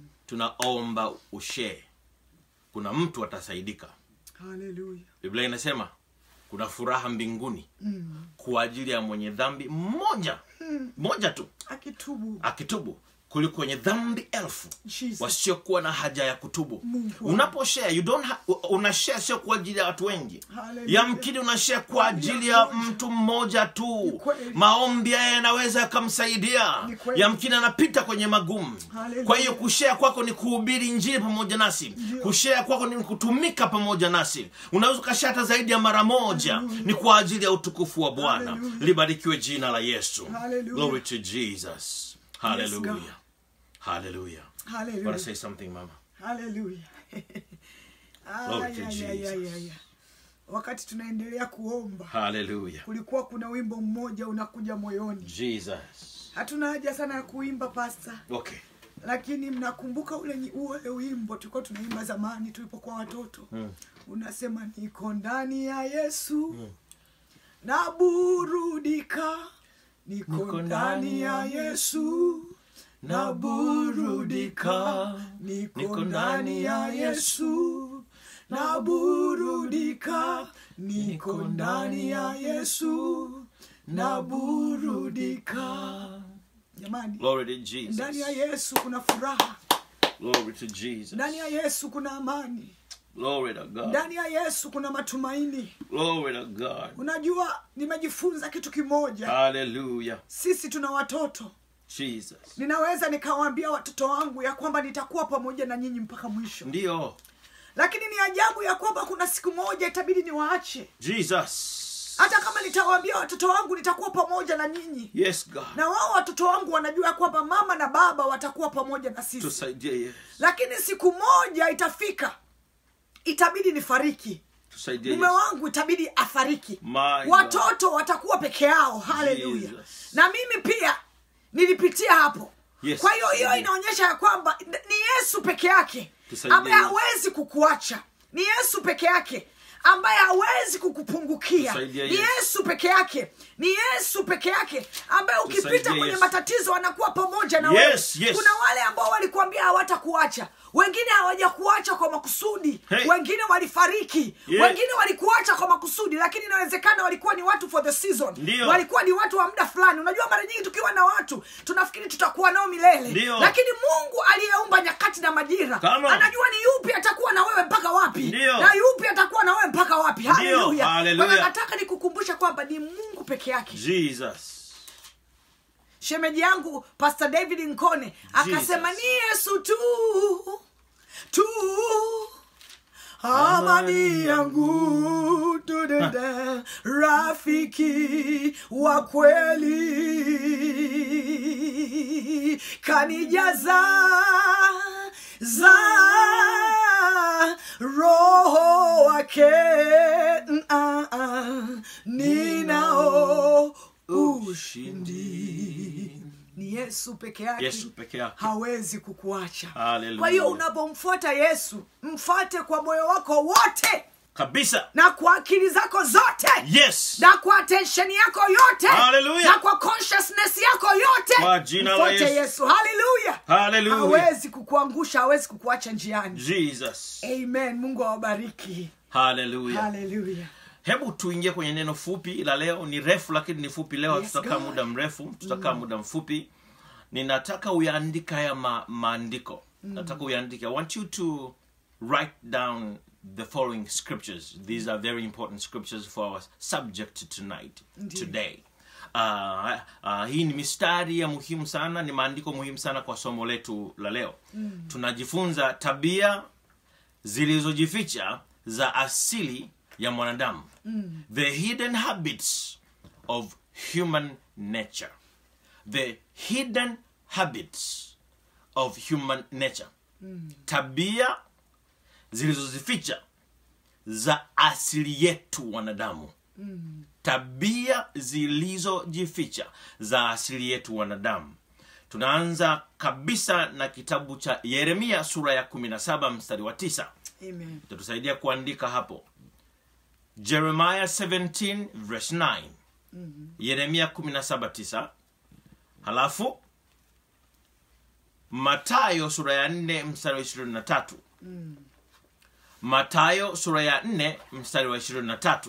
tunaomba ushare kuna mtu atasaidika haleluya biblia inasema kuna furaha mbinguni kwa ajili ya mwenye dhambi mmoja mmoja tu akitubu akitubu kuliko wenye dhambi elfu Jesus. wasiokuwa na haja ya kutubu Mungu wangu. unaposhare you don't ha- unashare sio kwa ajili ya watu wengi Hallelujah. yamkini unashare kwa ajili ya mtu mmoja tu kweli. maombi haya yanaweza yakamsaidia Ni kweli. yamkini anapita kwenye magumu Hallelujah. kwa hiyo kushare kwako ni kuhubiri injili pamoja nasi kushare kwako ni kutumika pamoja nasi unaweza ukashare hata zaidi ya mara moja ni kwa ajili ya utukufu wa bwana Hallelujah. libarikiwe jina la yesu Hallelujah. glory to jesus hallelujah God. hallelujah hallelujah want to say something mama haleluya Glory to Ay, ay, ay, ay, Jesus. ay, ay. wakati tunaendelea kuomba hallelujah kulikuwa kuna wimbo mmoja unakuja moyoni jesus hatuna haja sana ya kuimba pasta okay lakini mnakumbuka ule nyi- ule wimbo tulikuwa tunaimba zamani tulipokuwa watoto Mm. unasema niko ndani ya yesu naburudika niko Niko ndani ya yesu naburudika niko ndani ya yesu naburudika niko ndani ya yesu naburudika jamani glory to jesus ndani ya yesu kuna furaha glory to jesus ndani ya yesu kuna amani glory to god ndani ya yesu kuna matumaini glory to god unajua nimejifunza kitu kimoja hallelujah sisi tuna watoto jesus ninaweza nikawaambia watoto wangu ya kwamba nitakuwa pamoja na nyinyi mpaka mwisho ndio lakini ni ajabu ya kwamba kuna siku moja itabidi niwaache jesus hata kama nitawaambia watoto wangu nitakuwa pamoja na nyinyi yes god na wao watoto wangu wanajua ya kwamba mama na baba watakuwa pamoja na sisi tusaidie yes lakini siku moja itafika itabidi nifariki tusaidie mume yes wangu itabidi afariki My watoto watakuwa peke yao haleluya Jesus. na mimi pia nilipitia hapo Yes. kwa hiyo hiyo inaonyesha ya kwamba ni yesu peke yake Tusaidie ambaye Yesu. hawezi kukuacha ni yesu peke yake ambaye hawezi kukupungukia Tusaidie ni Yesu. yesu peke yake ni yesu peke yake ambaye ukipita Tusaidie kwenye Yesu. matatizo anakuwa pamoja na Yes, wewe yes. kuna wale ambao walikuambia hawatakuacha wengine hawajakuacha kwa makusudi Hey. wengine walifariki Yeah. wengine walikuacha kwa makusudi lakini inawezekana walikuwa ni watu for the season Ndio. walikuwa ni watu wa muda fulani unajua mara nyingi tukiwa na watu tunafikiri tutakuwa nao milele Ndio. lakini mungu aliyeumba nyakati na majira Come on. anajua ni yupi atakuwa na wewe mpaka wapi Ndio. na yupi atakuwa na wewe mpaka wapi haleluya Haleluya. Kwa hiyo nataka nikukumbusha kwamba ni mungu peke yake jesus shemeji yangu pastor david nkone akasema Jesus. ni yesu tu tu amani yangu tudede rafiki wa kweli kanijaza za roho wake Mm, ah, ah. ninao ushindi ni yesu peke yake yesu peke yake hawezi kukuacha Hallelujah. kwa hiyo unapomfuata yesu mfate kwa moyo wako wote kabisa na kwa akili zako zote yes na kwa attention yako yote Hallelujah. na kwa consciousness yako yote Kwa jina la mfuate Yesu. yesu haleluya Hallelujah. hawezi kukuangusha hawezi kukuacha njiani jesus amen mungu awabariki haleluya haleluya hebu tuingie kwenye neno fupi la leo ni refu lakini ni fupi leo Yes, tutakaa God. muda mrefu tutakaa muda mfupi ninataka uyaandika haya ma, maandiko nataka uyaandike i want you to write down the following scriptures these are very important scriptures for our subject tonight Ndiyo. today Uh, uh, hii ni mistari ya muhimu sana ni maandiko muhimu sana kwa somo letu la leo mm. tunajifunza tabia zilizojificha za asili ya mwanadamu mm. the hidden habits of human nature the hidden habits of human nature mm. tabia zilizozificha za asili yetu wanadamu mm. tabia zilizojificha za asili yetu wanadamu tunaanza kabisa na kitabu cha yeremia sura ya 17 mstari wa 9 amen tatusaidia kuandika hapo jeremiah 17 verse 9 yeremia 17 9 halafu matayo sura ya 4 mstari wa 23 matayo sura ya 4 mstari wa 23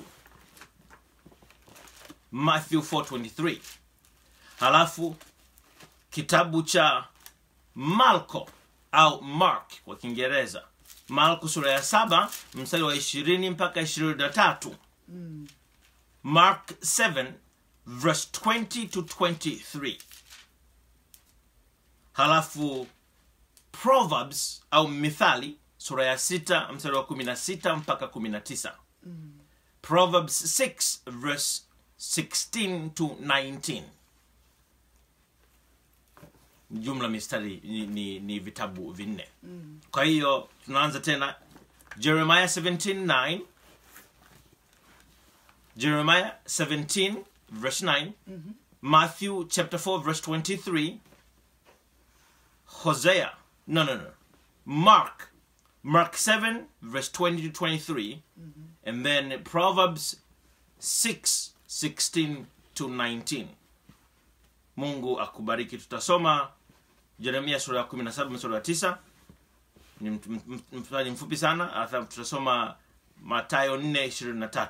matthew 423 halafu kitabu cha malko au mark kwa kiingereza marko sura ya saba mstari wa ishirini mpaka ishirini na tatu mark 7 verse 20 to 23 halafu proverbs au mithali sura ya sita mstari wa kumi na sita mpaka kumi na tisa proverbs 6 verse 16 to 19 jumla mistari ni, ni, ni vitabu vinne mm. kwa hiyo tunaanza tena jeremiah 17:9 jeremiah 17 verse 9 mm-hmm. matthew chapter 4 verse 23 hosea no no no mark mark 7 verse 20 to 23 mm-hmm. and then proverbs 6 16 to 19 mungu akubariki tutasoma jeremia sura ya 17 mstari wa 9 ni mt- mt- mt- mstari mfupi sana alafu tutasoma matayo 4 23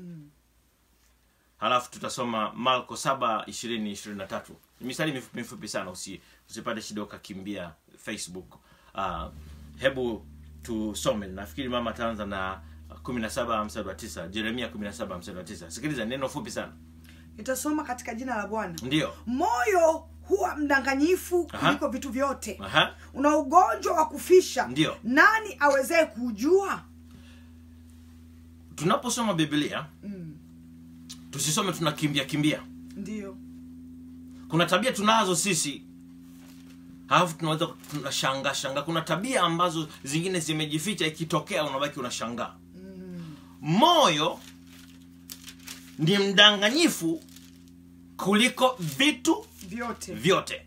halafu tutasoma marko 7 20 23 Ni mistari mifupi mifupi sana usi, usipate shida ukakimbia facebook uh, hebu tusome nafikiri mama ataanza na 17 mstari wa 9 jeremia 17 mstari wa 9 sikiliza neno fupi sana nitasoma katika jina la bwana ndio moyo huwa mdanganyifu Aha. kuliko vitu vyote Aha. una ugonjwa wa kufisha Ndio. nani awezee kuujua tunaposoma biblia tusisome tunakimbia kimbia ndio kuna tabia tunazo sisi halafu tunaweza tunashangaa shangaa kuna tabia ambazo zingine zimejificha ikitokea unabaki unashangaa moyo ni mdanganyifu kuliko vitu vyote vyote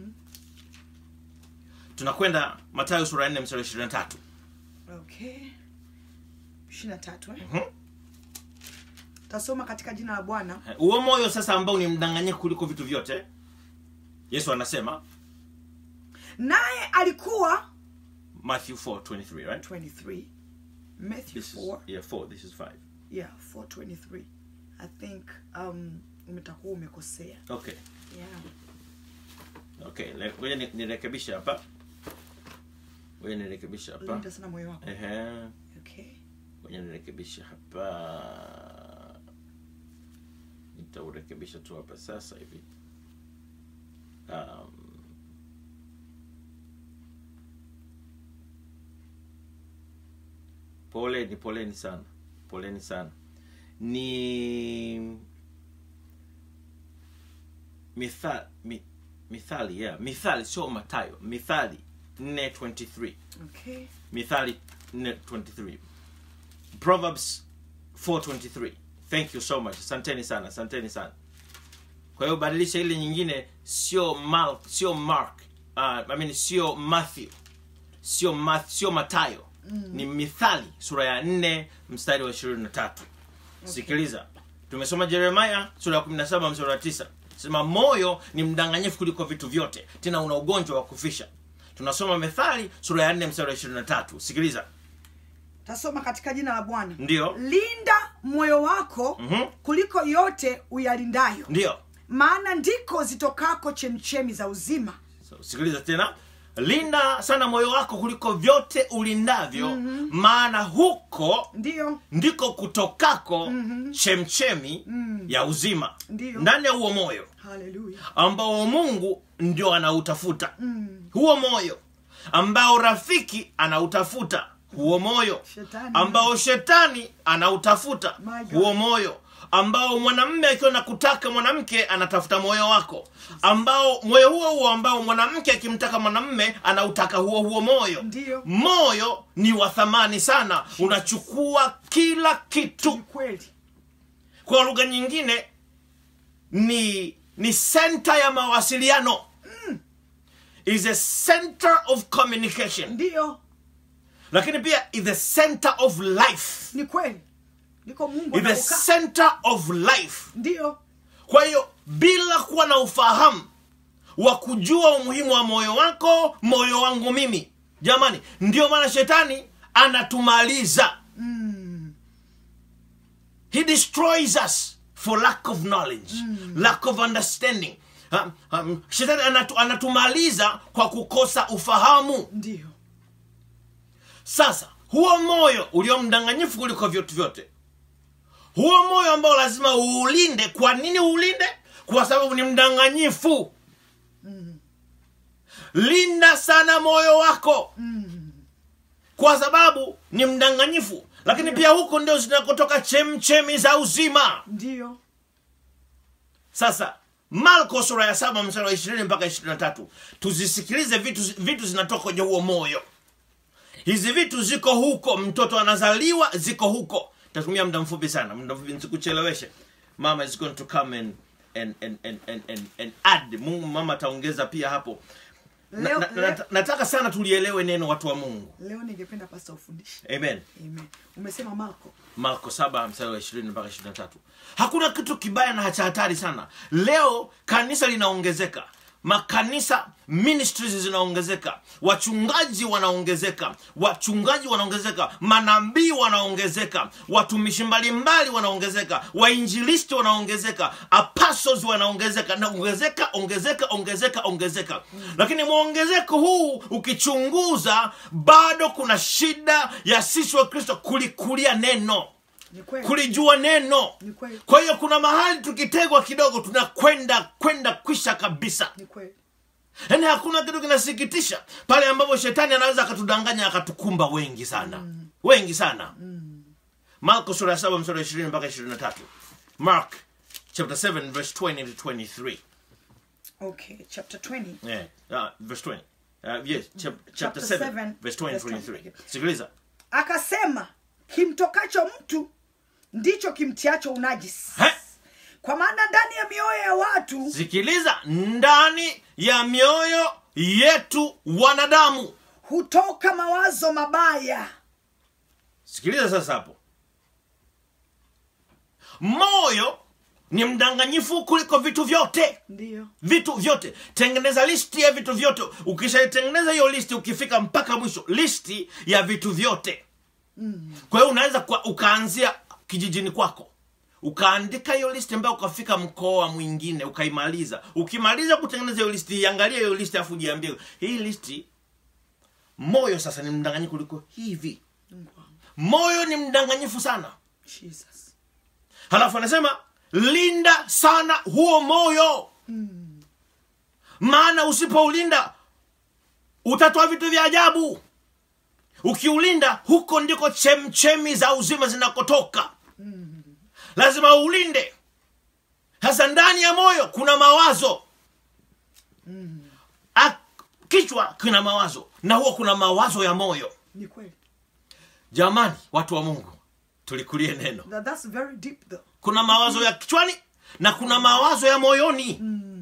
tunakwenda matayo sura ya 4 mstari wa 23 okay ishiri na tatu eh? Mhm. tasoma katika jina la bwana huo moyo sasa ambao ni mdanganyifu kuliko vitu vyote yesu anasema naye alikuwa Matthew 4 23, right? 23 matthew This is, 4 yeah, 4. This is 5. yeah 423 i think um umetakuwa umekosea Okay. yeah Okay, le- ngoja ni- nirekebishe hapa. Ngoja nirekebishe hapa. linda sana moyo wako Ehe. okay Ngoja nirekebishe hapa. Nitaurekebisha tu hapa sasa hivi. Um, poleni, poleni sana, poleni sana. Ni mithali, mi, mithali, yeah, mithali sio Matayo, mithali 4:23 okay mithali 4:23 proverbs 4:23 thank you so much asanteni sana asanteni sana kwa hiyo badilisha ile nyingine sio mark sio mark uh, I mean sio matthew sio math, sio matayo mm. ni mithali sura ya 4 mstari wa 23 sikiliza tumesoma jeremaya sura ya 17 mstari wa 9 sema moyo ni mdanganyifu kuliko vitu vyote tena una ugonjwa wa kufisha tunasoma methali sura ya 4 mstari wa 23 sikiliza tasoma katika jina la bwana Ndiyo. linda moyo wako Mhm. kuliko yote uyalindayo ndio maana ndiko zitokako chemchemi za uzima so, sikiliza tena linda sana moyo wako kuliko vyote ulindavyo mm-hmm. maana huko ndiyo ndiko kutokako mm-hmm. chemchemi mm. ya uzima Ndiyo. ndani ya huo moyo haleluya ambao mungu ndio anautafuta mm. huo moyo ambao rafiki anautafuta huo moyo Shetani. ambao shetani anautafuta My God. huo moyo ambao mwanamme akiwa na kutaka mwanamke anatafuta moyo wako ambao moyo huo huo ambao mwanamke akimtaka mwanamme anautaka huo huo moyo Ndiyo. moyo ni wa thamani sana unachukua kila ni kitu kweli kwa lugha nyingine ni ni center ya mawasiliano is a center of communication ndiyo lakini pia is the center of life ni kweli ndiko mungu is the anapokaa center of life ndiyo kwa hiyo bila kuwa na ufahamu wa kujua umuhimu wa moyo wako moyo wangu mimi jamani ndio maana shetani anatumaliza he destroys us for lack of knowledge lack of understanding um, um, shetani anatu, anatumaliza kwa kukosa ufahamu ndiyo sasa huo moyo ulio mdanganyifu kuliko vyote vyote huo moyo ambao lazima uulinde kwa nini uulinde kwa sababu ni mdanganyifu linda sana moyo wako kwa sababu ni mdanganyifu lakini pia huko ndio zinakotoka chemchemi za uzima ndiyo sasa marko sura ya saba mstari wa ishirini mpaka ishirini na tatu tuzisikilize vitu, vitu zinatoka kwenye huo moyo hizi vitu ziko huko mtoto anazaliwa ziko huko tatumia muda mfupi sana muda mfupi nsikucheleweshe mama is going to come and, and, and, and, and, and, and add mungu mama ataongeza pia hapo na, Leo- na, leo- na, nataka sana tulielewe neno watu wa mungu leo ningependa pasta ufundishe amen amen umesema marko marko saba mstari wa ishirini mpaka ishirini na tatu hakuna kitu kibaya na cha hatari sana leo kanisa linaongezeka makanisa ministries zinaongezeka wachungaji wanaongezeka wachungaji wanaongezeka manabii wanaongezeka watumishi mbalimbali wanaongezeka wainjilisti wanaongezeka apostles wanaongezeka na ongezeka ongezeka ongezeka ongezeka lakini mwongezeko huu ukichunguza bado kuna shida ya sisi wa kristo kulikulia neno ni kweli kulijua neno Ni kweli. kwa hiyo kuna mahali tukitegwa kidogo tunakwenda kwenda kwisha kabisa ni kweli yaani hakuna kitu kinasikitisha pale ambapo shetani anaweza akatudanganya akatukumba wengi sana mm. wengi sana mm. marko sura ya saba msura ishirini mpaka ishirini na tatu mark chapter 7 verse 20 to 23 okay chapter 20 yeah. uh, verse 20 uh, yes chap, chapter Chapter 7 seven, verse 20 verse 23 20. sikiliza akasema kimtokacho mtu ndicho kimtiacho unajisi He? kwa maana ndani ya mioyo ya watu sikiliza ndani ya mioyo yetu wanadamu hutoka mawazo mabaya sikiliza sasa hapo moyo ni mdanganyifu kuliko vitu vyote ndio vitu vyote tengeneza listi ya vitu vyote ukishaitengeneza hiyo listi ukifika mpaka mwisho listi ya vitu vyote kwa hiyo unaweza kwa, ukaanzia kijijini kwako ukaandika hiyo listi ambayo ukafika mkoa mwingine ukaimaliza ukimaliza kutengeneza hiyo listi iangalie hiyo listi afu jiambie hii listi moyo sasa ni mdanganyifu kuliko hivi Mungu wangu. moyo ni mdanganyifu sana jesus halafu anasema linda sana huo moyo maana usipoulinda utatoa vitu vya ajabu ukiulinda huko ndiko chemchemi za uzima zinakotoka lazima ulinde sasa ndani ya moyo kuna mawazo A- kichwa kina mawazo na huwa kuna mawazo ya moyo ni kweli jamani watu wa mungu tulikulie neno That, that's very deep though kuna mawazo ya kichwani na kuna mawazo ya moyoni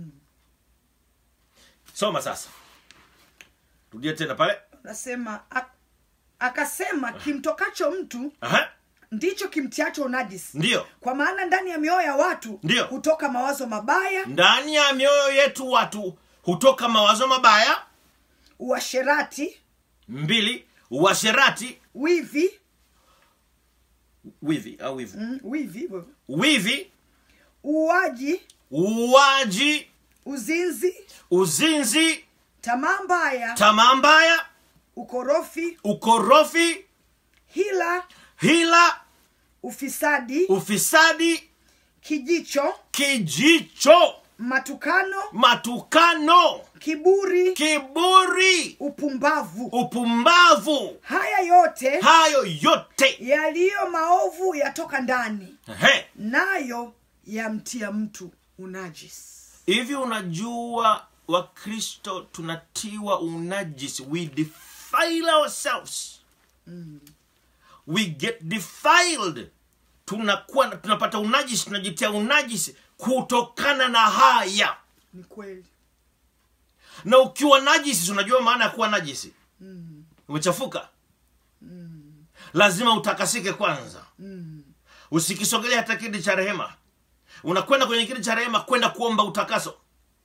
soma sasa rudie tena pale nasema ak- akasema kimtokacho mtu Aha, ndicho kimtiacho unajisi ndiyo kwa maana ndani ya mioyo ya watu Ndiyo. hutoka mawazo mabaya ndani ya mioyo yetu watu hutoka mawazo mabaya uasherati mbili uasherati wivi wivi au wivu mm, wivi wivi uuaji uwaji uzinzi uzinzi tamaa mbaya tamaa mbaya ukorofi ukorofi hila hila ufisadi ufisadi kijicho kijicho matukano matukano kiburi kiburi upumbavu upumbavu haya yote hayo yote yaliyo maovu yatoka ndani Ehe. nayo yamtia mtu unajisi hivi unajua wakristo tunatiwa unajisi we defile ourselves we get defiled tunakuwa tunapata unajisi tunajitia unajisi kutokana na haya ni kweli na ukiwa najisi unajua maana ya kuwa najisi umechafuka lazima utakasike kwanza usikisogelea hata kiti cha rehema unakwenda kwenye kiti cha rehema kwenda kuomba utakaso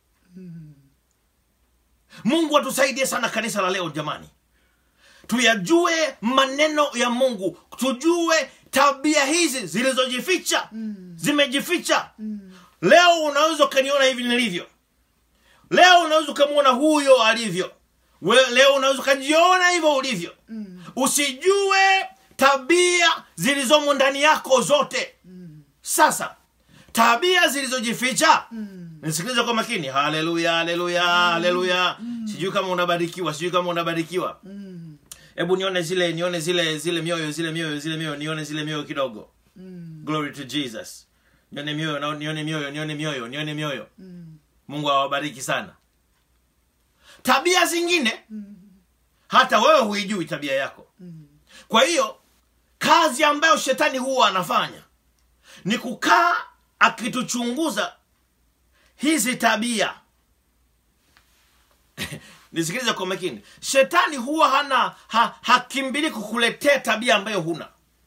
mungu atusaidie sana kanisa la leo jamani tuyajue maneno ya mungu tujue tabia hizi zilizojificha zimejificha leo unaweza ukaniona hivi nilivyo leo unaweza ukamwona huyo alivyo We, leo unaweza ukajiona hivyo ulivyo usijue tabia zilizomo ndani yako zote sasa tabia zilizojificha nisikilize kwa makini haleluya haleluya haleluya sijui kama unabarikiwa sijui kama unabarikiwa hebu nione zile nione zile zile mioyo zile mioyo zile mioyo nione zile mioyo kidogo glory to jesus nione mioyo na- nione mioyo nione mioyo nione mioyo mungu awabariki sana tabia zingine hata wewe huijui tabia yako kwa hiyo kazi ambayo shetani huwa anafanya ni kukaa akituchunguza hizi tabia nisikilize kwa makini shetani huwa hana ha, hakimbili kukuletea tabia ambayo huna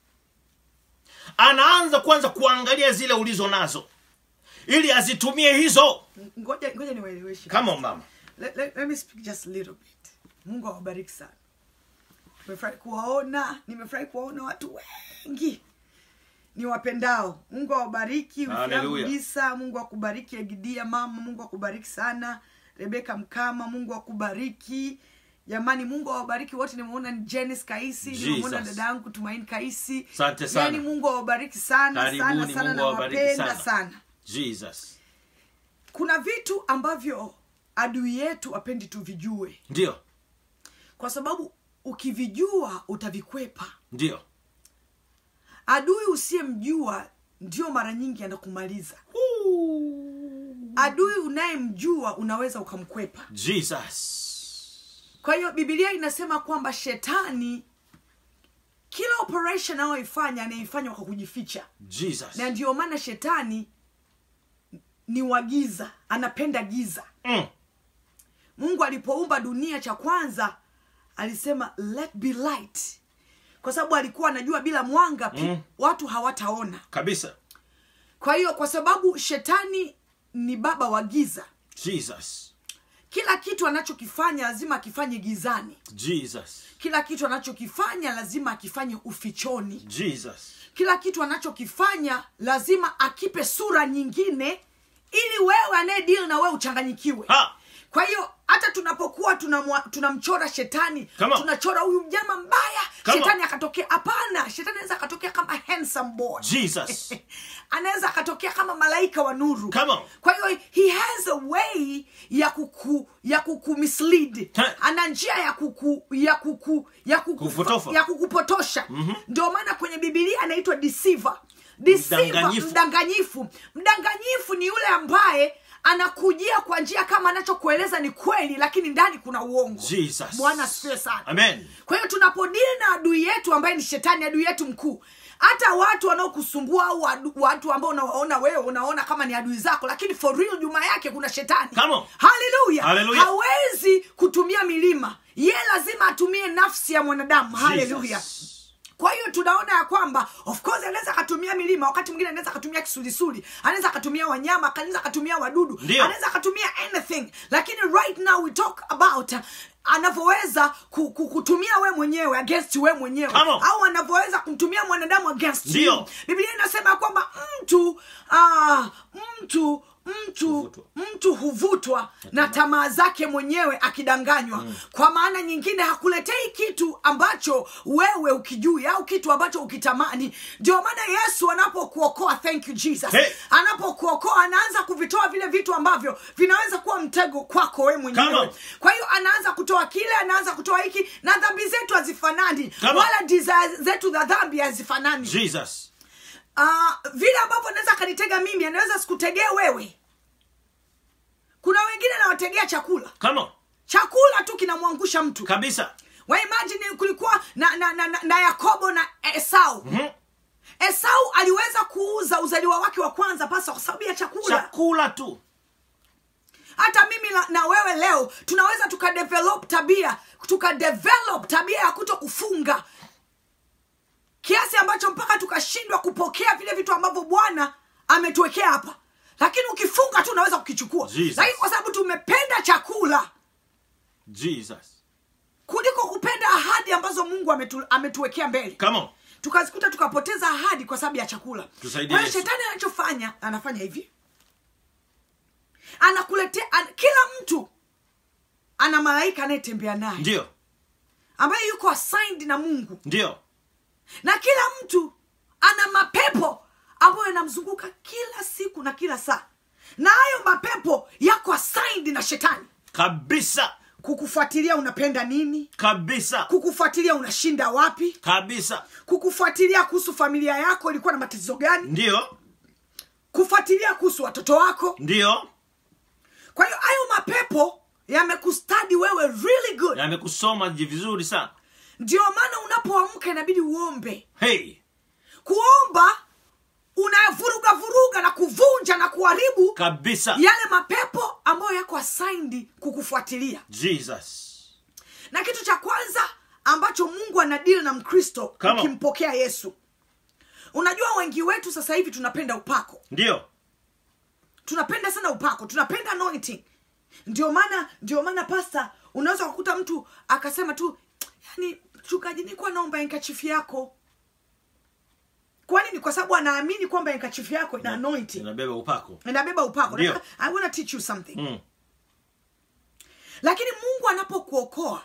anaanza kwanza kuangalia zile ulizo nazo ili azitumie hizo ngoja ngoja niwaeleweshe kama mama let, let, let me speak just a little bit mungu awabariki sana nimefurahi kuwaona nimefurahi kuwaona watu wengi ni wapendao mungu awabariki Hallelujah. gisa mungu akubariki egidia mama mungu akubariki sana rebeka mkama mungu akubariki jamani mungu awabariki wote nimeona ni jenis kaisi nimeona Jesus. dada yangu tumaini kaisi Asante sana. yani mungu awabariki sana sana Karibuni, sana Mungu na awabariki wapenda sana. sana jesus kuna vitu ambavyo adui yetu apendi tuvijue ndio kwa sababu ukivijua utavikwepa ndio adui usiyemjua ndio mara nyingi anakumaliza adui unayemjua unaweza ukamkwepa jesus kwa hiyo bibilia inasema kwamba shetani kila operation anayoifanya anaifanya kwa kujificha jesus na ndio maana shetani ni wa giza anapenda giza mm. mungu alipoumba dunia cha kwanza alisema let be light kwa sababu alikuwa anajua bila mwanga pi, Mm. watu hawataona kabisa kwa hiyo kwa sababu shetani ni baba wa giza Jesus. kila kitu anachokifanya lazima akifanye gizani Jesus. kila kitu anachokifanya lazima akifanye ufichoni Jesus. kila kitu anachokifanya lazima akipe sura nyingine ili wewe anayedili na wewe uchanganyikiwe Ha! kwa hiyo hata tunapokuwa tunamwa- tunamchora shetani Come on. tunachora huyu mnyama mbaya Come on. shetani akatokea hapana shetani anaweza akatokea kama handsome boy Jesus. anaweza akatokea kama malaika wa nuru Come on. kwa hiyo he has a way ya kuku ya kukumislead He. ana njia ya kuku ya kuku ya kuku, Kupotofa. ya kukupotosha ndio maana kwenye bibilia anaitwa deceiver deceiver Mdanganyifu. mdanganyifu mdanganyifu ni yule ambaye anakujia kwa njia kama anachokueleza ni kweli lakini ndani kuna uongo Jesus. bwana asifiwe sana Amen. kwa hiyo tunapodili na adui yetu ambaye ni shetani adui yetu mkuu hata watu wanaokusumbua au adu- watu ambao unawaona wewe unaona kama ni adui zako lakini for real nyuma yake kuna shetani Come on. haleluya Hallelujah. hawezi kutumia milima ye lazima atumie nafsi ya mwanadamu haleluya Jesus. kwa hiyo tunaona ya kwamba of course anaweza akatumia milima wakati mwingine anaweza akatumia kisulisuli anaweza akatumia wanyama anaweza akatumia wadudu Ndio. anaweza akatumia anything lakini right now we talk about uh, anavyoweza ku, ku, kutumia we mwenyewe against we mwenyewe Come on. au anavyoweza kumtumia mwanadamu against Ndio. you biblia inasema ya kwamba mtu ah, mtu mtu Huvutwa. mtu huvutwa na tamaa zake mwenyewe akidanganywa kwa maana nyingine hakuletei kitu ambacho wewe ukijui au kitu ambacho ukitamani ndio maana yesu anapokuokoa thank you jesus Hey. anapokuokoa anaanza kuvitoa vile vitu ambavyo vinaweza kuwa mtego kwako wewe Come mwenyewe on. kwa hiyo anaanza kutoa kile anaanza kutoa hiki na dhambi zetu hazifanani Come on. wala desire zetu za dhambi hazifanani Jesus. Ah, vile ambavyo anaweza akanitega mimi anaweza sikutegee wewe kuna wengine nawategea chakula Come on. chakula tu kinamwangusha mtu Kabisa. waimajini kulikuwa na, na, na, na, na yakobo na esau Mhm. esau aliweza kuuza uzaliwa wake wa kwanza pasa kwa sababu ya chakula Chakula tu. hata mimi na, na wewe leo tunaweza tukadevelop tabia tukadevelop tabia ya kuto kufunga kiasi ambacho mpaka tukashindwa kupokea vile vitu ambavyo bwana ametuwekea hapa lakini ukifunga tu unaweza kukichukua Jesus. lakini kwa sababu tumependa chakula Jesus. kuliko kupenda ahadi ambazo mungu ametu, ametuwekea mbele Come on. tukazikuta tukapoteza ahadi kwa sababu ya chakula Tusaidie kwa hiyo Yesu. shetani anachofanya anafanya hivi anakuletea an, kila mtu ana malaika anayetembea naye Ndio. ambaye yuko assigned na mungu Ndio. na kila mtu ana mapepo ambayo yanamzunguka kila siku na kila saa na hayo mapepo yako assigned na shetani Kabisa. kukufuatilia unapenda nini Kabisa. kukufuatilia unashinda wapi Kabisa. kukufuatilia kuhusu familia yako ilikuwa na matatizo gani Ndio. kufuatilia kuhusu watoto wako Ndio. kwa hiyo hayo mapepo yamekustadi wewe really good Yamekusoma ji- vizuri sana. ndio maana unapoamka inabidi uombe Hey. kuomba unavuruga vuruga na kuvunja na kuharibu Kabisa. yale mapepo ambayo yako assigned kukufuatilia Jesus. na kitu cha kwanza ambacho mungu anadili na mkristo Come on. ukimpokea yesu unajua wengi wetu sasa hivi tunapenda upako Ndio. tunapenda sana upako tunapenda anointing ndio maana ndio maana pasta unaweza kukuta mtu akasema tu yani mchungaji nikuwa naomba enkachifu yako kwa nini kwa sababu anaamini kwamba enkachifu yako ina anointing Inabeba upako. inabeba upako Ndio. Nataka- i wanna teach you something Mm. lakini mungu anapokuokoa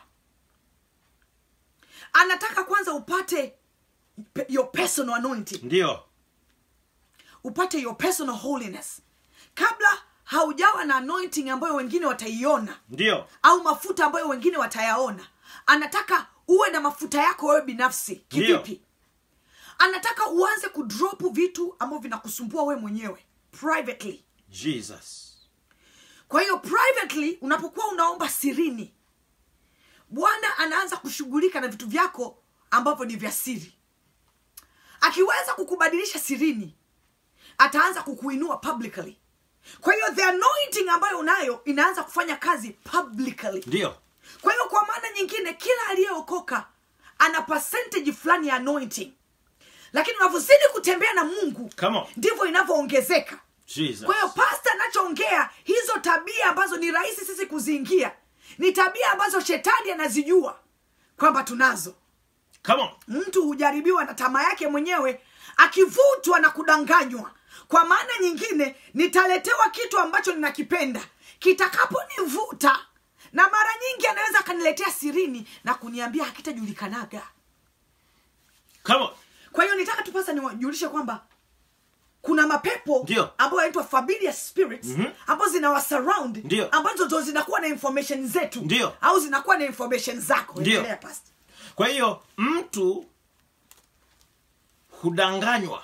anataka kwanza upate pe- your personal anointing Ndio. upate your personal holiness kabla haujawa na anointing ambayo wengine wataiona Ndio. au mafuta ambayo wengine watayaona anataka uwe na mafuta yako wewe binafsi Ndio. kivipi anataka uanze kudrop vitu ambavyo vinakusumbua wewe mwenyewe privately Jesus. kwa hiyo privately unapokuwa unaomba sirini bwana anaanza kushughulika na vitu vyako ambavyo ni vya siri akiweza kukubadilisha sirini ataanza kukuinua publicly kwa hiyo the anointing ambayo unayo inaanza kufanya kazi publicly Ndio. kwa hiyo kwa maana nyingine kila aliyeokoka ana percentage fulani ya anointing lakini unavyozidi kutembea na mungu Come on. ndivyo inavyoongezeka Jesus. kwa hiyo pasta anachoongea hizo tabia ambazo ni rahisi sisi kuziingia ni tabia ambazo shetani anazijua kwamba tunazo Come on. mtu hujaribiwa na tamaa yake mwenyewe akivutwa na kudanganywa kwa maana nyingine nitaletewa kitu ambacho ninakipenda kitakaponivuta na mara nyingi anaweza akaniletea sirini na kuniambia hakitajulikanaga Come on. kwa hiyo nitaka tu pasa niwajulishe kwamba kuna mapepo Ndio. ambayo yanaitwa familiar spirits Mhm. ambazo zinawasurround Ndio. ambazo ndo zinakuwa na information zetu Ndio. au zinakuwa na information zako Ndio. Endelea, pastor. Kwa hiyo mtu hudanganywa.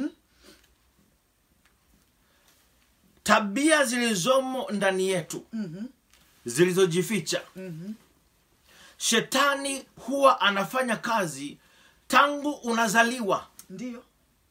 Tabia zilizomo ndani yetu zilizojificha. Shetani huwa anafanya kazi tangu unazaliwa. ndio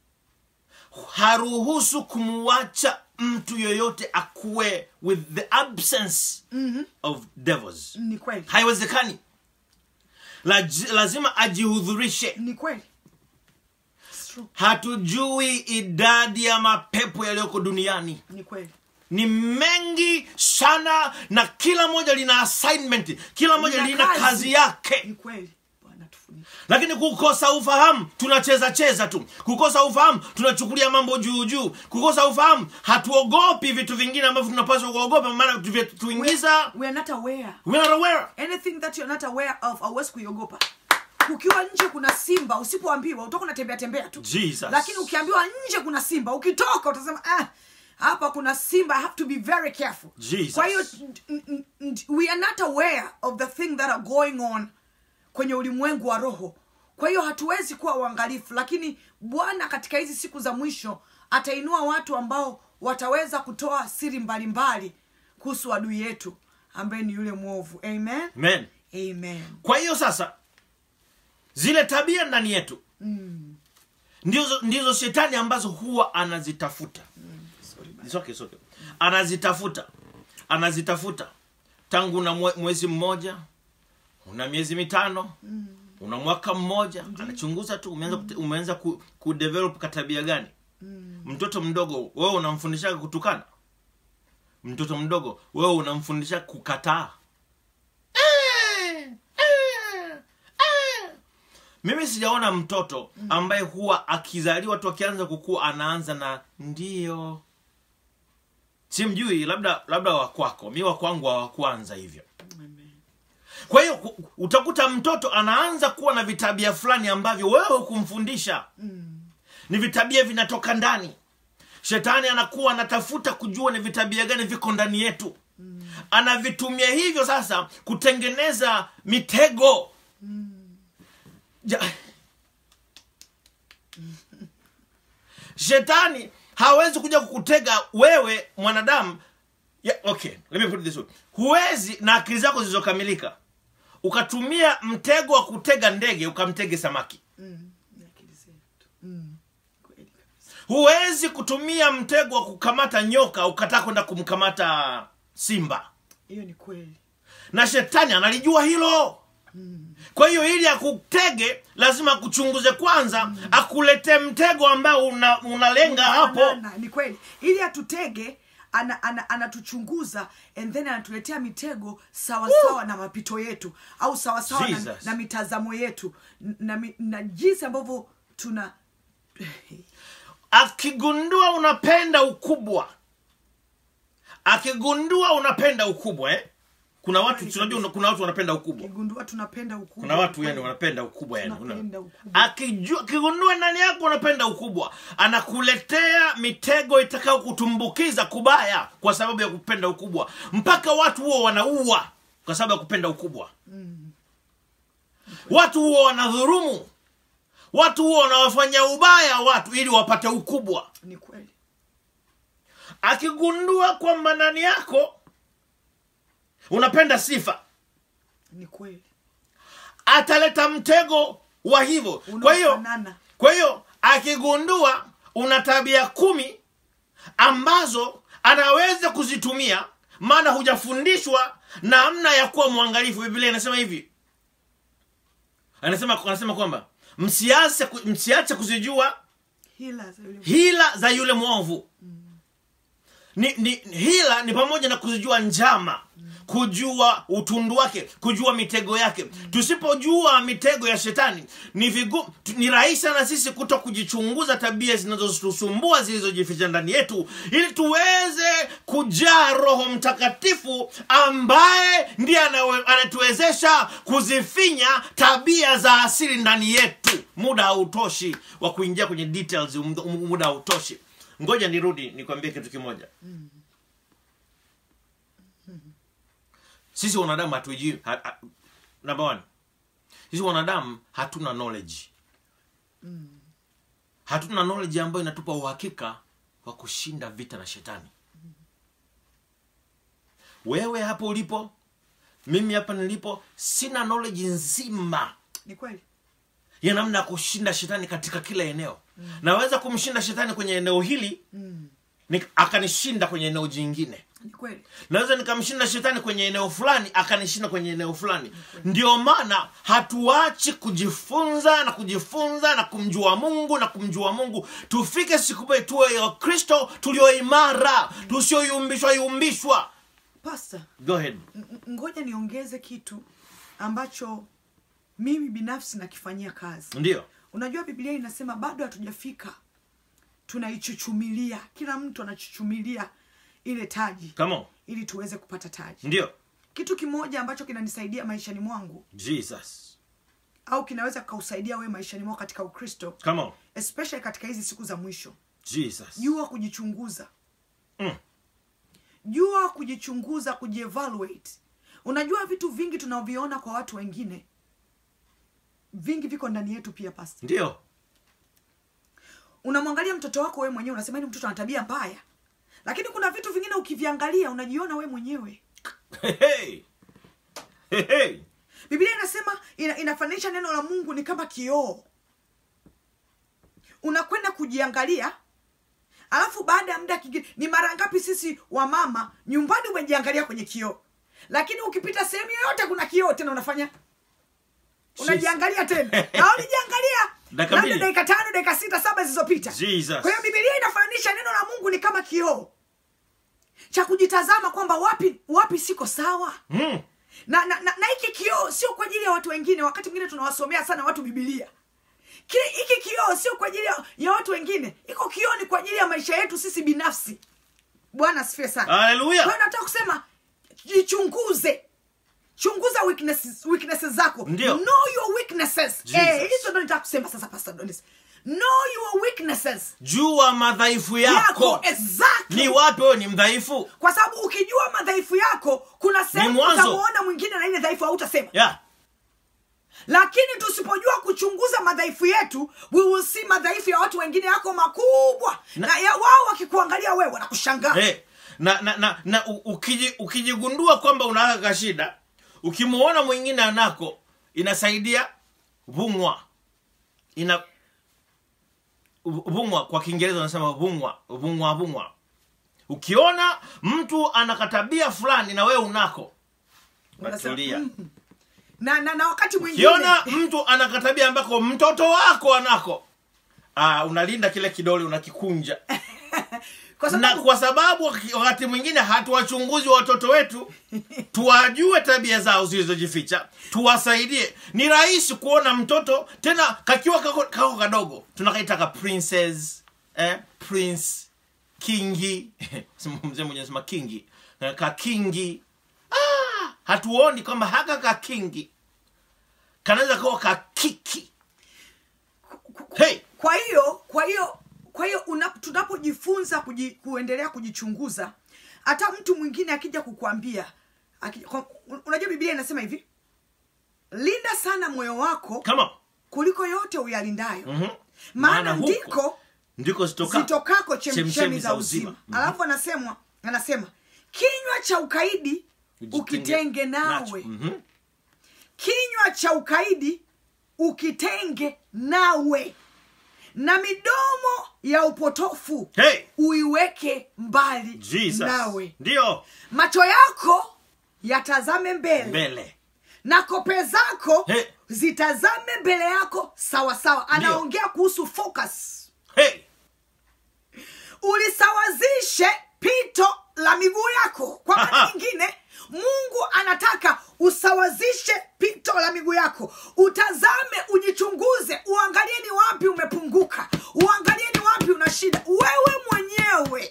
Haruhusu kumwacha mtu yoyote akuwe with the absence of devils. ni kweli Haiwezekani. Laj- lazima ajihudhurishe. ni kweli It's true. hatujui idadi ya mapepo yaliyoko duniani ni kweli ni mengi sana na kila moja lina assignment kila moja Lina lina kazi. kazi, yake ni kweli bwana tufunike lakini kukosa ufahamu tunacheza cheza tu kukosa ufahamu tunachukulia mambo juu juu kukosa ufahamu hatuogopi vitu vingine ambavyo tunapaswa kuogopa maana tuingiza we are not aware we are aware anything that you're not aware of hauwezi kuiogopa ukiwa nje kuna simba usipoambiwa utakuwa unatembea tembea tu Jesus. lakini ukiambiwa nje kuna simba ukitoka utasema ah, hapa kuna simba i have to be very careful Jesus. kwa hiyo n- n- n- we are not aware of the thing that are going on kwenye ulimwengu wa roho kwa hiyo hatuwezi kuwa uangalifu lakini bwana katika hizi siku za mwisho atainua watu ambao wataweza kutoa siri mbalimbali kuhusu adui yetu ambaye ni yule mwovu amen Amen. amen kwa hiyo sasa zile tabia ndani yetu ndizo, ndizo shetani ambazo huwa anazitafuta It's okay, it's okay. anazitafuta anazitafuta tangu una mwe- mwezi mmoja una miezi mitano una mwaka mmoja anachunguza tu umeanza, kute- umeanza ku, kudevelop katabia gani mtoto mdogo wewe unamfundisha kutukana mtoto mdogo wewe unamfundisha kukataa mimi sijaona mtoto ambaye huwa akizaliwa tu akianza kukua anaanza na ndio simjui labda labda wakwako mi wakwangu hawakuanza hivyo kwa hiyo ku- utakuta mtoto anaanza kuwa na vitabia fulani ambavyo wewe kumfundisha ni vitabia vinatoka ndani shetani anakuwa anatafuta kujua ni vitabia gani viko ndani yetu anavitumia hivyo sasa kutengeneza mitego ja... shetani hawezi kuja kukutega wewe mwanadamu yeah, okay let me put it this way huwezi na akili zako zilizokamilika ukatumia mtego wa kutega ndege ukamtege samaki Ni akili zetu. Mm. Kweli kabisa. huwezi kutumia mtego wa kukamata nyoka ukataa kwenda kumkamata simba hiyo ni kweli na shetani analijua hilo kwa hiyo ili akutege lazima akuchunguze kwanza akuletee mtego ambao una, unalenga hapo Unafanana, ni kweli ili atutege ana- ana- anatuchunguza and then anatuletea mitego sawasawa na mapito yetu au sawasawa na, Jesus. na mitazamo yetu n- na, mi- na jinsi ambavyo tuna akigundua unapenda ukubwa akigundua unapenda ukubwa eh? kuna watu Kweli tunajua kabisa. kuna watu wanapenda ukubwa kigundua tunapenda ukubwa kuna watu Kweli. yani wanapenda ukubwa yani Tunapenda una- ukubwa. akijua akigundua ndani yako unapenda ukubwa anakuletea mitego itakayo kutumbukiza kubaya kwa sababu ya kupenda ukubwa mpaka watu huo wanaua kwa sababu ya kupenda ukubwa watu huo wanadhurumu watu huo wanawafanya ubaya watu ili wapate ukubwa ni kweli akigundua kwamba ndani yako unapenda sifa ni kweli ataleta mtego wa hivyo kwa hiyo Unaofanana. kwa hiyo akigundua una tabia kumi ambazo anaweza kuzitumia maana hujafundishwa namna ya kuwa mwangalifu biblia inasema hivi anasema anasema kwamba msiache ku- msiache kuzijua hila za yule hila za yule mwovu ni, ni hila ni pamoja na kuzijua njama kujua utundu wake kujua mitego yake tusipojua mitego ya shetani ni vigu, tu- ni rahisi sana sisi kuto kujichunguza tabia zinazotusumbua zilizojificha ndani yetu ili tuweze kujaa roho mtakatifu ambaye ndiye anawe- anatuwezesha kuzifinya tabia za asili ndani yetu muda hautoshi wa kuingia kwenye details muda- muda hautoshi ngoja nirudi nikwambie kitu kimoja sisi wanadamu hatuijui ha, ha, number one sisi wanadamu hatuna knowledge hatuna knowledge ambayo inatupa uhakika wa kushinda vita na shetani wewe hapo ulipo mimi hapa nilipo sina knowledge nzima ni kweli ya namna ya kushinda shetani katika kila eneo naweza kumshinda shetani kwenye eneo hili mm. ni, akanishinda kwenye eneo jingine ni kweli naweza nikamshinda shetani kwenye eneo fulani akanishinda kwenye eneo fulani ndio maana hatuachi kujifunza na kujifunza na kumjua mungu na kumjua mungu tufike siku moja tuwe wakristo tulioimara tusioyumbishwa yumbishwa pasta go ahead n- n- ngoja niongeze kitu ambacho mimi binafsi nakifanyia kazi ndio unajua biblia inasema bado hatujafika tunaichuchumilia kila mtu anachuchumilia ile taji come on ili tuweze kupata taji ndio kitu kimoja ambacho kinanisaidia maishani mwangu jesus au kinaweza kausaidia wewe maishani mwako katika ukristo come on especially katika hizi siku za mwisho jesus jua kujichunguza Mm. jua kujichunguza kujievaluate unajua vitu vingi tunaviona kwa watu wengine vingi viko ndani yetu pia pasta ndio unamwangalia mtoto wako wewe mwenyewe unasema ni mtoto ana tabia mbaya lakini kuna vitu vingine ukiviangalia unajiona wewe mwenyewe hey, hey. Hey, hey. biblia inasema ina, inafananisha neno la mungu ni kama kioo unakwenda kujiangalia alafu baada ya muda kingine ni mara ngapi sisi wamama nyumbani umejiangalia kwenye kioo lakini ukipita sehemu yoyote kuna kioo tena unafanya unajiangalia tena na ulijiangalia Dakika labda mbili. dakika tano dakika sita saba zilizopita Jesus. kwa hiyo bibilia inafananisha neno la mungu ni kama kioo cha kujitazama kwamba wapi wapi siko sawa Mm. na na, na, na hiki kioo sio kwa ajili ya watu wengine wakati mwingine tunawasomea sana watu bibilia kile hiki kioo sio kwa ajili ya, ya watu wengine iko kioo ni kwa ajili ya maisha yetu sisi binafsi bwana asifiwe sana kwa haleluya hiyo nataka kusema jichunguze chunguza weaknesses, weaknesses zako Ndio. know your weaknesses Jesus. eh, hizo ndo nitaka kusema sasa pastor Donis know your weaknesses jua madhaifu yako yako exactly ni wapi wewe ni mdhaifu kwa sababu ukijua madhaifu yako kuna sehemu mwanzo. utamuona mwingine na ile dhaifu hautasema yeah. lakini tusipojua kuchunguza madhaifu yetu we will see madhaifu ya watu wengine yako makubwa na, Na- ya wao wakikuangalia wewe wanakushangaa hey. na na na, na u- ukiji, ukijigundua kwamba unaka kashida ukimwona mwingine anako inasaidia vungwa ina vungwa kwa kiingereza wanasema vungwa vungwa vungwa ukiona mtu anakatabia fulani na wewe unako Unasema, unatulia "Mm." na, na, na wakati mwingine ukiona mtu anakatabia ambako mtoto wako anako ah, unalinda kile kidole unakikunja kwa na sababu kwa sababu waki- wakati mwingine hatuwachunguzi watoto wetu tuwajue tabia zao zilizojificha tuwasaidie ni rahisi kuona mtoto tena kakiwa kako, kako kadogo tunakaitaka princess eh, prince kingi mzee mwenye sema kingi Eh, kakingi ah, hatuoni kwamba haka kakingi kanaweza kawa kakiki ku- ku- hey! kwa hiyo kwa hiyo kwa hiyo una- tunapojifunza kuji, kuendelea kujichunguza hata mtu mwingine akija kukwambia akija, kwa, unajua biblia inasema hivi linda sana moyo wako kama kuliko yote uyalindayo Mhm. maana Maana huko ndiko ndiko zitoka zitokako chemchemi chemchemi za za uzima. uzima Mhm. alafu anasema anasema kinywa cha ukaidi ukitenge nawe Mhm. kinywa cha ukaidi ukitenge nawe na midomo ya upotofu Hey! uiweke mbali Jesus. nawe ndio macho yako yatazame mbele mbele na kope zako Hey. zitazame mbele yako sawa sawa anaongea kuhusu focus hey ulisawazishe pito la miguu yako kwa maana nyingine mungu anataka usawazishe pito la miguu yako utazame ujichunguze uangalie ni wapi umepunguka uangalie ni wapi una shida wewe mwenyewe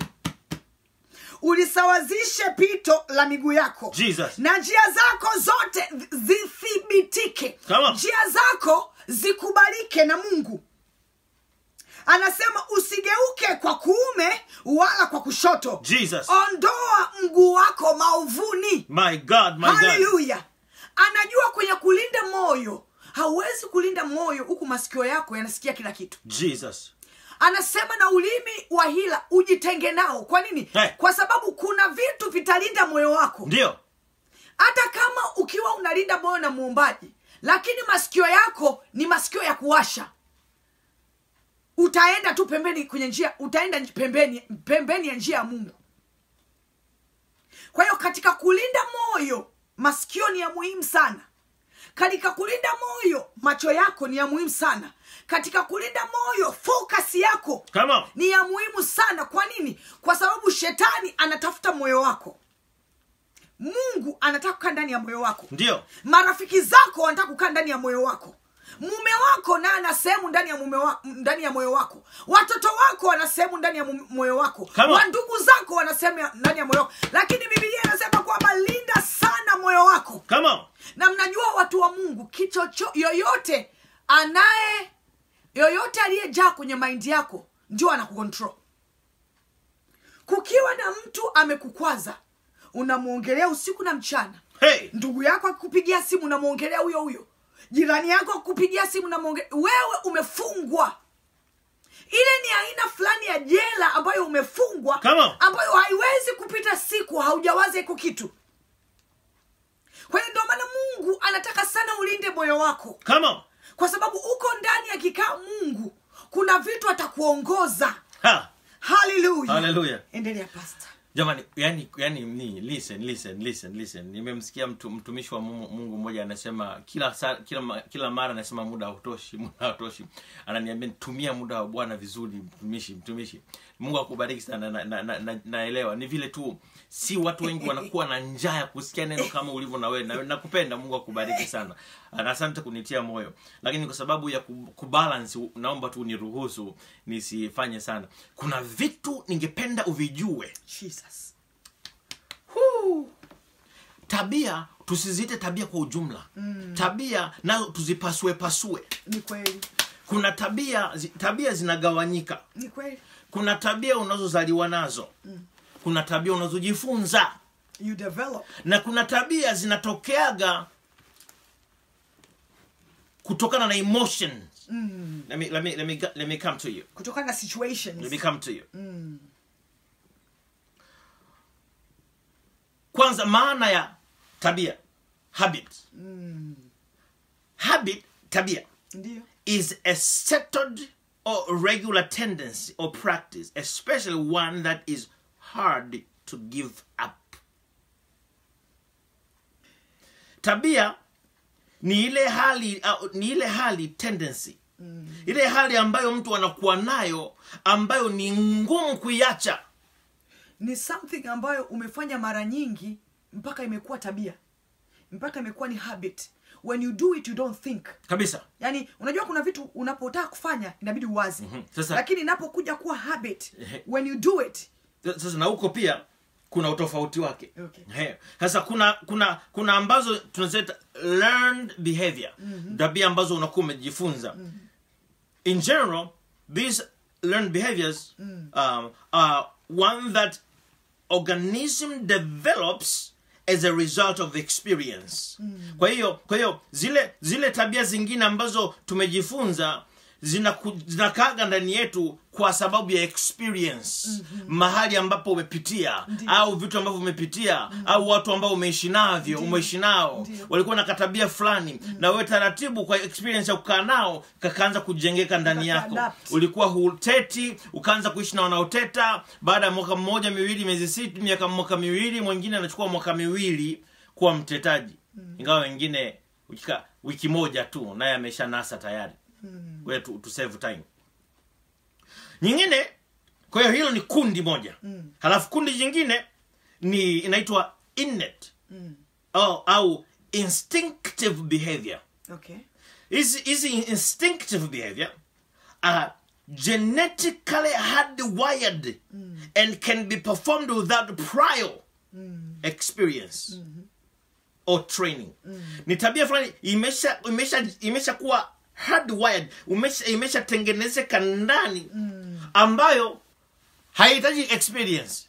ulisawazishe pito la miguu yako Jesus. na njia zako zote zithibitike Come on. njia zako zikubalike na mungu anasema usigeuke kwa kuume wala kwa kushoto Jesus. ondoa mguu wako maovuni my god my god haleluya anajua kwenye kulinda moyo hauwezi kulinda moyo huku masikio yako yanasikia kila kitu jesus anasema na ulimi wa hila ujitenge nao kwa nini Hey. kwa sababu kuna vitu vitalinda moyo wako ndio hata kama ukiwa unalinda moyo na muumbaji lakini masikio yako ni masikio ya kuwasha utaenda tu pembeni kwenye njia utaenda pembeni pembeni ya njia ya mungu kwa hiyo katika kulinda moyo masikio ni ya muhimu sana katika kulinda moyo macho yako ni ya muhimu sana katika kulinda moyo focus yako come on ni ya muhimu sana kwa nini kwa sababu shetani anatafuta moyo wako mungu anataka kukaa ndani ya moyo wako ndio marafiki zako wanataka kukaa ndani ya moyo wako mume wako naye ana sehemu ndani ya mume wa, ndani ya moyo wako watoto wako wana sehemu ndani ya mu- moyo wako Come on. wandugu zako wana sehemu ya- ndani ya moyo wako lakini bibilia inasema kwamba linda sana moyo wako come on na mnajua watu wa mungu kichocho yoyote anaye yoyote aliyejaa kwenye maindi yako ndio anakukontrol kukiwa na mtu amekukwaza unamwongelea usiku na mchana hey ndugu yako akikupigia simu unamwongelea huyo huyo jirani yako akikupigia simu unamwongelea wewe umefungwa ile ni aina fulani ya jela ambayo umefungwa Come on. ambayo haiwezi kupita siku haujawaza iko kitu kwa hiyo ndio maana mungu anataka sana ulinde moyo wako come on kwa sababu uko ndani ya kikaa mungu kuna vitu atakuongoza ha haleluya haleluya endelea pasta jamani yani yani ni listen listen listen listen nimemsikia mtu, mtumishi wa mungu Mungu mmoja anasema kila saa, kila ma- kila mara anasema muda hautoshi muda hautoshi ananiambia tumia muda wa bwana vizuri mtumishi mtumishi mungu akubariki sana na, na, na, na, naelewa ni vile tu si watu wengi wanakuwa na njaa ya kusikia neno kama ulivyo na wewe na nakupenda mungu akubariki sana na asante kunitia moyo lakini kwa sababu ya ku- kubalance naomba tu niruhusu nisifanye sana kuna vitu ningependa uvijue jesus tabia tusiziite tabia kwa ujumla mm. tabia nazo tuzipasue pasue ni kweli kuna tabia zi- tabia zinagawanyika ni kweli kuna tabia unazozaliwa nazo mm. kuna tabia unazojifunza you develop na kuna tabia zinatokeaga kutokana na emotions mm. let, me, let, me, let, me, let me come to you kutokana na situations let me come to you kwanza maana ya tabia habit habit tabia ndio is a settled or regular tendency or practice, especially one that is hard to give up. Tabia ni ile hali au, ni ile hali tendency ile hali ambayo mtu anakuwa nayo ambayo ni ngumu kuiacha ni something ambayo umefanya mara nyingi mpaka imekuwa tabia mpaka imekuwa ni habit when you do it you don't think kabisa yaani unajua kuna vitu unapotaka kufanya inabidi uwazi Sasa- lakini inapokuja kuwa habit when you do it sasa na huko pia kuna utofauti wake Okay. He. sasa kuna kuna kuna ambazo tunazeta learned behavior tabia ambazo unakuwa umejifunza in general these learned behaviors um, are one that organism develops as a result of experience kwa hiyo kwa hiyo zile zile tabia zingine ambazo tumejifunza zinaku- zinakaaga ndani yetu kwa sababu ya experience mahali ambapo umepitia au vitu ambavyo umepitia au watu ambao umeishi navyo umeishi nao Ndiyo. walikuwa na katabia fulani na wewe taratibu kwa experience ya kukaa nao kakaanza kujengeka ndani yako Ukaka-adapt. ulikuwa huteti ukaanza kuishi na wanaoteta baada ya mwaka mmoja miwili miezi sita miaka mwaka miwili mwingine anachukua mwaka miwili kuwa mtetaji ingawa wengine ukika, wiki moja tu naye amesha nasa tayari Mm. Ngoja tu, tu save time nyingine kwa hiyo hilo ni kundi moja Mm. halafu kundi jingine ni inaitwa innate Mm. au, au instinctive behavior Okay. hizi hizi instinctive behavior are genetically hardwired and can be performed without prior Mm. experience or training ni tabia fulani imesha imesha imesha kuwa hardwired imesha imeshatengenezeka ndani ambayo haihitaji experience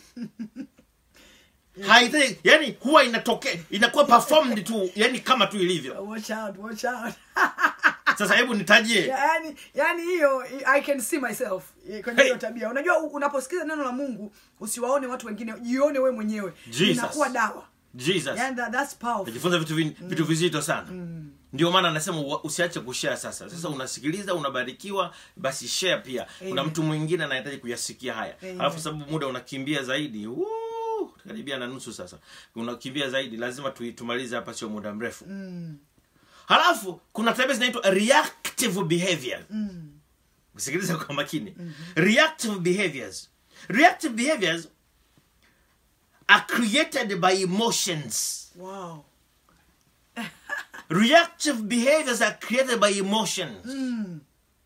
haihitaji yani huwa inatokea inakuwa performed tu yani kama tu ilivyo Watch out, watch out. sasa hebu nitajie yani yani hiyo i can see myself eh, kwenye Hey. hiyo tabia unajua u- unaposikiza neno la mungu usiwaone watu wengine jione we mwenyewe Jesus. inakuwa dawa jesus yani that, that's powerful najifunza vitu, vin, vitu vizito sana ndio maana anasema ua- usiache kushare sasa sasa unasikiliza unabarikiwa basi share pia kuna Amen. mtu mwingine anahitaji kuyasikia haya Amen. alafu sababu muda unakimbia zaidi woo, karibia na nusu sasa unakimbia zaidi lazima tu, tumalize hapa sio muda mrefu mm. halafu kuna tabia zinaitwa reactive behavior Mm. sikiliza kwa makini reactive behaviors reactive behaviors are created by emotions wow reactive behaviors are created by emotions mm.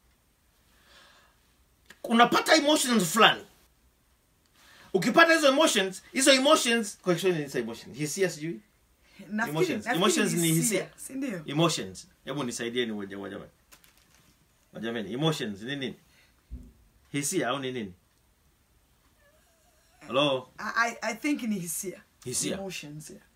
unapata emotions fulani ukipata hizo emotions hizo emotions kwa Kiswahili ni emotions hisia sijui Nafikiri- Emotions. nafikiri Emotions ni hisia. si ndio emotions hebu nisaidieni waja- wajamani wajamani emotions ni nini hisia au ni nini halo I, I- i think ni hisia Hisia. emotions yeah.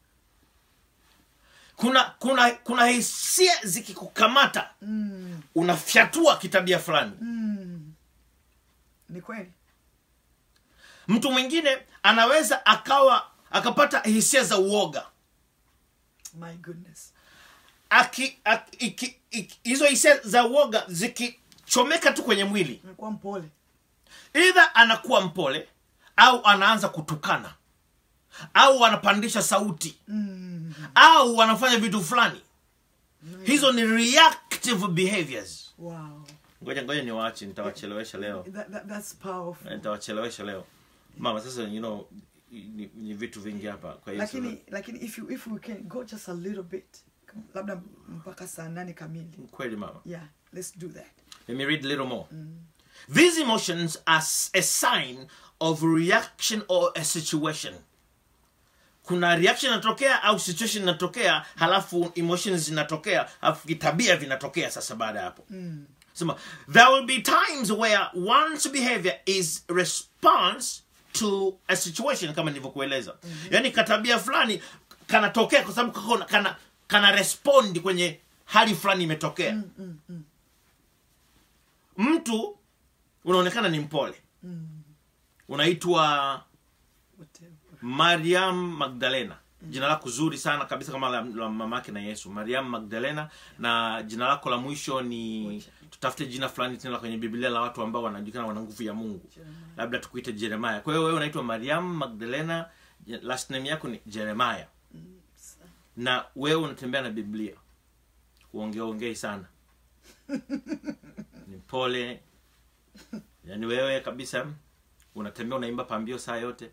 kuna kuna kuna hisia zikikukamata mm. unafyatua kitabia fulani Mm. ni kweli mtu mwingine anaweza akawa akapata hisia za uoga my goodness aki, aki, iki, iki, hizo hisia za uoga zikichomeka tu kwenye mwili nakuwa mpole idha anakuwa mpole au anaanza kutukana au anapandisha sauti mm. au anafanya vitu fulani hizo ni reactive behaviors wow ngoja ngoja niwaache nitawachelewesha leo that, that, that's powerful nitawachelewesha leo mama sasa you know ni, ni vitu vingi hapa kwa hiyo lakini lakini if you if we can go just a little bit labda mpaka saa nane kamili kweli mama yeah let's do that Let me read a little more. These emotions are s- a sign of reaction or a situation. Kuna reaction inatokea au situation inatokea, halafu emotions zinatokea, halafu vitabia vinatokea sasa baada ya hapo. Sema, there will be times where one's behavior is response to a situation kama nilivyokueleza. Yaani katabia fulani kanatokea kwa sababu kako- kana kana respond kwenye hali fulani imetokea mtu unaonekana ni mpole unaitwa whatever mariam magdalena jina lako zuri sana kabisa kama la, la mamake na yesu mariam magdalena na jina lako la mwisho ni tutafute jina fulani tena la kwenye biblia la watu ambao wanajulikana wana nguvu ya mungu Jeremiah. labda tukuite jeremaya kwa hiyo wewe unaitwa mariam magdalena je- last name yako ni jeremaya na wewe unatembea na biblia uongeongei sana ni pole yaani wewe kabisa unatembea unaimba pambio saa yote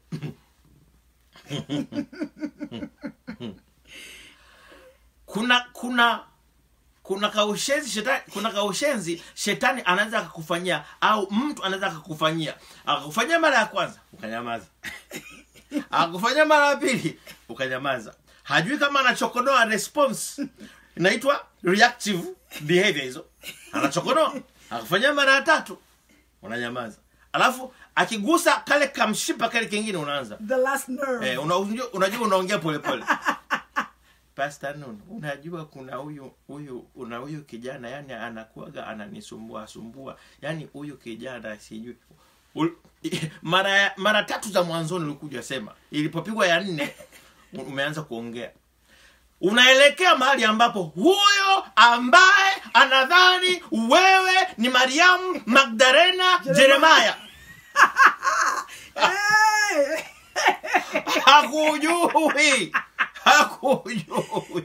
kuna kuna kuna kaushenzi shetani kuna kaushenzi shetani anaweza akakufanyia au mtu anaweza akakufanyia akakufanyia mara ya kwanza ukanyamaza akakufanyia mara ya pili ukanyamaza hajui kama anachokonoa response inaitwa reactive behavior hizo anachokonoa akufanyia mara ya tatu unanyamaza alafu akigusa kale kamshipa kale kingine unaanza the last nerve Eh, una- unajua unajua unaongea polepole Pastor Nun, unajua kuna huyu huyu una huyu kijana yani anakuaga ananisumbua sumbua yani huyu kijana sijui Ul- mara ya- mara tatu za mwanzoni ulikuja sema ilipopigwa ya nne u- umeanza kuongea unaelekea mahali ambapo huyo ambaye anadhani wewe ni mariamu magdalena jeremaya Hey! hakujui hakujui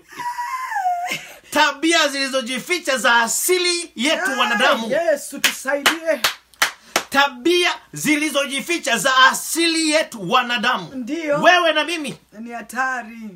tabia zilizojificha za asili yetu wanadamu yesu tusaidie tabia zilizojificha za asili yetu wanadamu Ndiyo. wewe na mimi ni hatari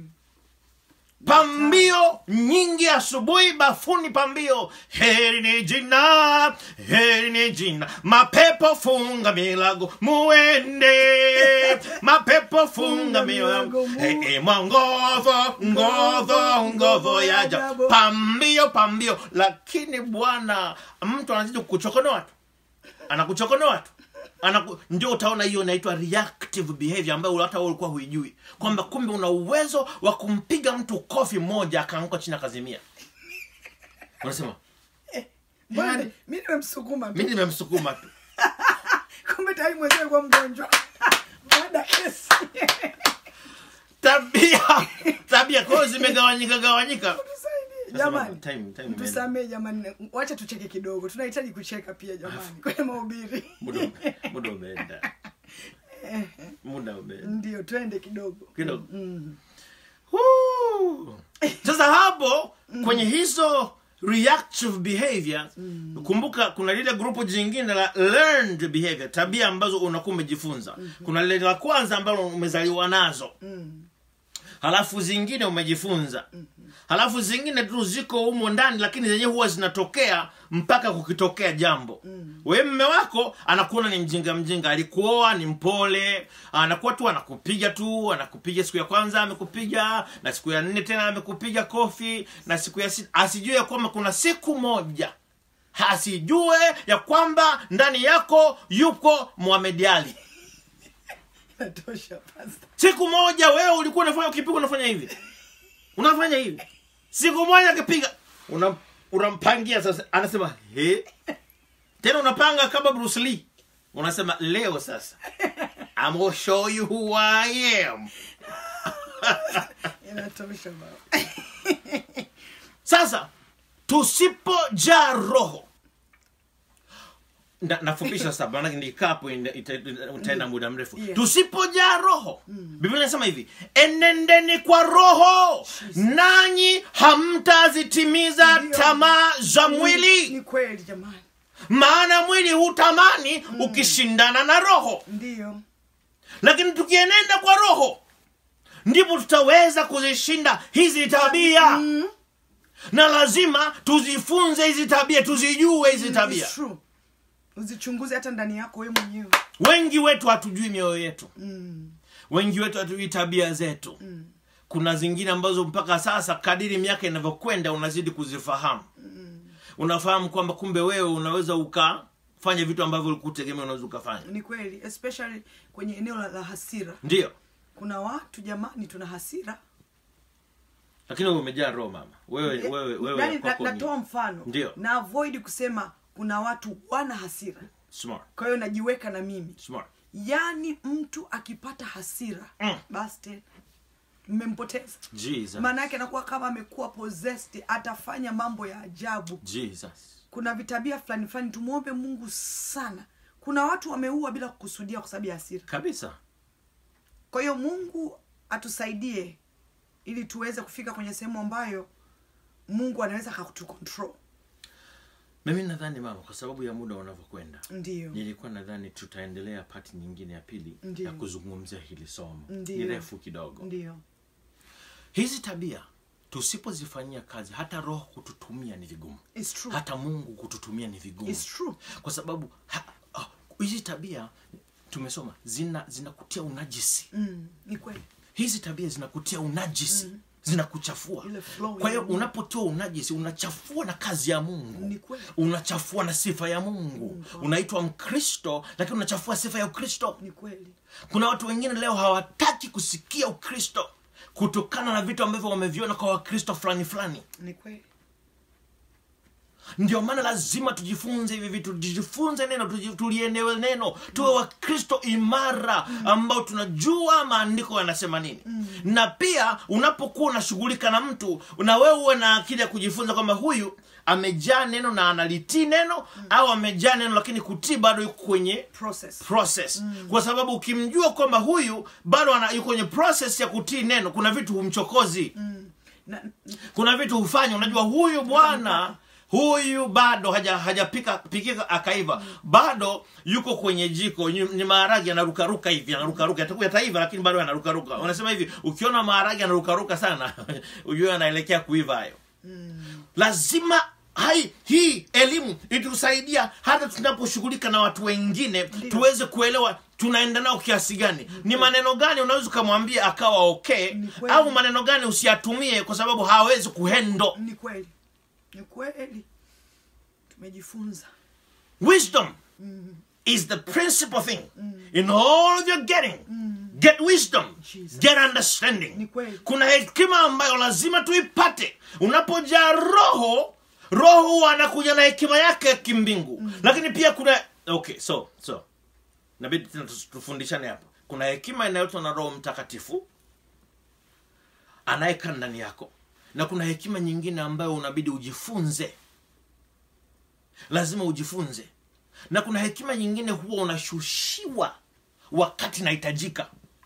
pambio nyingi asubuhi bafuni pambio heri ni jina heri ni jina mapepo funga milago muende mapepo funga milago hey, hey, mongovo ngovo ngovo yaja pambio pambio lakini bwana mtu anazidi kuchokonoa tu anakuchokonoa tu Anaku, ndio utaona hiyo inaitwa reactive behavior ambayo hata wewe ulikuwa huijui kwamba kumbe una uwezo wa kumpiga mtu kofi moja akaanguka chini akazimia unasema Bwana, Yaani- mi nimemsukuma tu mi nimemsukuma tu kumbe tayari mwenyewe kuwa mgonjwa baada ya kesi tabia tabia kwao zimegawanyika gawanyika Tusaidie, Nasema, jamani time- time imeenda. tusamee jamani wacha tucheke kidogo tunahitaji kucheka pia jamani kwenye mahubiri muda ume- muda umeenda muda umeenda ndio twende kidogo kidogo Woo! sasa hapo kwenye hizo reactive behavior kumbuka kuna lile grupu jingine la learned behavior tabia ambazo unakuwa umejifunza kuna lile la kwanza ambalo umezaliwa nazo halafu zingine umejifunza halafu zingine tu ziko humo ndani lakini zenyewe huwa zinatokea mpaka kukitokea jambo mm. we mme wako anakuona ni mjinga mjinga alikuoa ni mpole anakuwa tu anakupiga tu anakupiga siku ya kwanza amekupiga na siku ya nne tena amekupiga kofi na siku ya sita asijue ya kwamba kuna siku moja asijue ya kwamba ndani yako yuko Muhammad Ali natosha pasta siku moja wewe ulikuwa unafanya ukipiga unafanya hivi unafanya hivi siku moja akipiga una- unampangia sasa anasema he tena unapanga kama Bruce Lee unasema leo sasa I'm gonna show you who I am inatosha baba sasa tusipojaa roho na, nafupisha sasa maanake nikikaa hapo ina- ita- ita- utaenda muda mrefu Yeah. tusipojaa roho biblia inasema hivi enendeni kwa roho nanyi hamtazitimiza Ndio. tamaa za ni mwili kweli jamani maana mwili hutamani ukishindana na roho ndio lakini tukienenda kwa roho ndipo tutaweza kuzishinda hizi tabia na lazima tuzifunze hizi tabia tuzijue hizi tabia It's true. uzichunguze hata ndani yako wewe mwenyewe wengi wetu hatujui mioyo yetu mm. wengi wetu hatujui tabia zetu Mm. kuna zingine ambazo mpaka sasa kadiri miaka inavyokwenda unazidi kuzifahamu unafahamu kwamba kumbe wewe unaweza ukafanya vitu ambavyo ulikutegemea unaweza ukafanya ni kweli especially kwenye eneo la, la hasira ndio kuna watu jamani tuna hasira lakini wewe umejaa roho mama wewe Eh, wewe wewe yaani na- kwako ni natoa mfano Ndio. na avoid kusema kuna watu wana hasira smart kwa hiyo najiweka na mimi smart yaani mtu akipata hasira Mm. basi tena mmempoteza jesus maana yake anakuwa kama amekuwa possessed atafanya mambo ya ajabu jesus kuna vitabia fulani fulani tumwombe mungu sana kuna watu wameua bila kukusudia kwa sababu ya hasira kabisa kwa hiyo mungu atusaidie ili tuweze kufika kwenye sehemu ambayo mungu anaweza akakutucontrol mimi nadhani mama kwa sababu ya muda unavyokwenda ndio nilikuwa nadhani tutaendelea pati nyingine ya pili Ndiyo. ya kuzungumzia hili somo Ndiyo. ni refu kidogo ndio hizi tabia tusipozifanyia kazi hata roho kututumia ni vigumu It's true. hata mungu kututumia ni vigumu It's true. kwa sababu ha- ah, hizi tabia tumesoma zina zinakutia unajisi mm, ni kweli hizi tabia zinakutia unajisi zinakuchafua Ile flow kwa hiyo ya Mungu. unapotoa unajisi unachafua na kazi ya mungu Ni kweli. unachafua na sifa ya mungu unaitwa mkristo lakini unachafua sifa ya ukristo ni kweli kuna watu wengine leo hawataki kusikia ukristo kutokana na vitu ambavyo wameviona kwa wakristo fulani fulani ni kweli ndio maana lazima tujifunze hivi vitu tujifunze neno tuji- tulielewe neno tuwe wakristo imara ambao tunajua maandiko yanasema nini na pia unapokuwa unashughulika na mtu na wewe uwe na akili ya kujifunza kwamba huyu amejaa neno na analitii neno au amejaa neno lakini kutii bado yuko kwenye process process kwa sababu ukimjua kwamba huyu bado ana- yuko kwenye process ya kutii neno kuna vitu humchokozi na, kuna vitu hufanya unajua huyu bwana huyu bado haja hajapika pikika akaiva bado yuko kwenye jiko ni ni maharage anarukaruka hivi anarukaruka yatakuwa yataiva lakini bado anarukaruka unasema hivi ukiona maharage anarukaruka sana ujue anaelekea kuiva hayo lazima hai hii elimu itusaidia hata tunaposhughulika na watu wengine tuweze kuelewa tunaenda nao kiasi gani ni maneno gani unaweza ukamwambia akawa okay Ni kweli. au maneno gani usiyatumie kwa sababu hawezi kuhendo ni kweli ni kweli tumejifunza wisdom is the principal thing in all of your getting get wisdom Jesus. get understanding Ni kweli. kuna hekima ambayo lazima tuipate unapojaa roho roho huwa anakuja na hekima yake ya kimbingu lakini pia kuna okay so so nabidi tena tus- tufundishane hapa kuna hekima inayoitwa na roho mtakatifu anayekaa ndani yako na kuna hekima nyingine ambayo unabidi ujifunze lazima ujifunze na kuna hekima nyingine huwa unashushiwa wakati inahitajika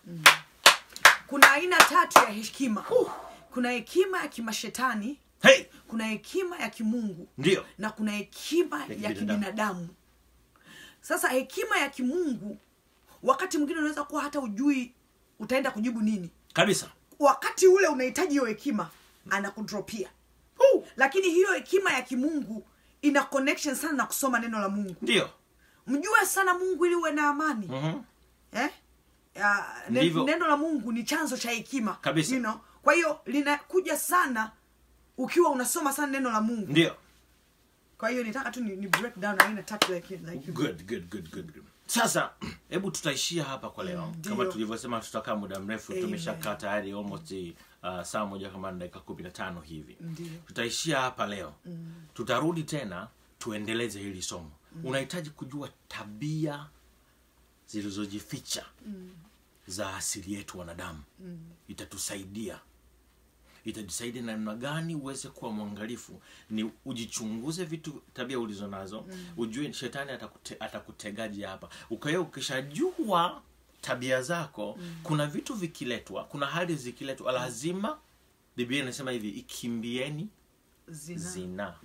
kuna aina tatu ya hekima kuna hekima ya kimashetani hey, kuna hekima ya kimungu ndio na kuna hekima ya kibinadamu. kibinadamu sasa hekima ya kimungu wakati mwingine unaweza kuwa hata ujui utaenda kujibu nini kabisa wakati ule unahitaji hiyo hekima anakudropia Huu, lakini hiyo hekima ya kimungu ina connection sana na kusoma neno la mungu ndio mjue sana mungu ili uwe na amani Mhm. eh? Ya, ne, Ndivyo. neno la mungu ni chanzo cha hekima Kabisa. you know? kwa hiyo linakuja sana ukiwa unasoma sana neno la mungu ndio kwa hiyo nitaka tu ni, ni break down aina tatu ya ki- za hekima. good good good good good. sasa hebu tutaishia hapa kwa leo Mm, kama ndio. tulivyosema tutakaa muda mrefu Amen. tumeshakaa tayari almost uh, saa moja kama na dakika kumi na tano hivi Ndio. tutaishia hapa leo tutarudi tena tuendeleze hili somo unahitaji kujua tabia zilizojificha za asili yetu wanadamu itatusaidia itatusaidia namna gani uweze kuwa mwangalifu ni ujichunguze vitu tabia ulizo nazo ujue shetani atakute, atakutegaji hapa ukawe ukishajua tabia zako kuna vitu vikiletwa kuna hali zikiletwa lazima biblia inasema hivi ikimbieni Zina. zina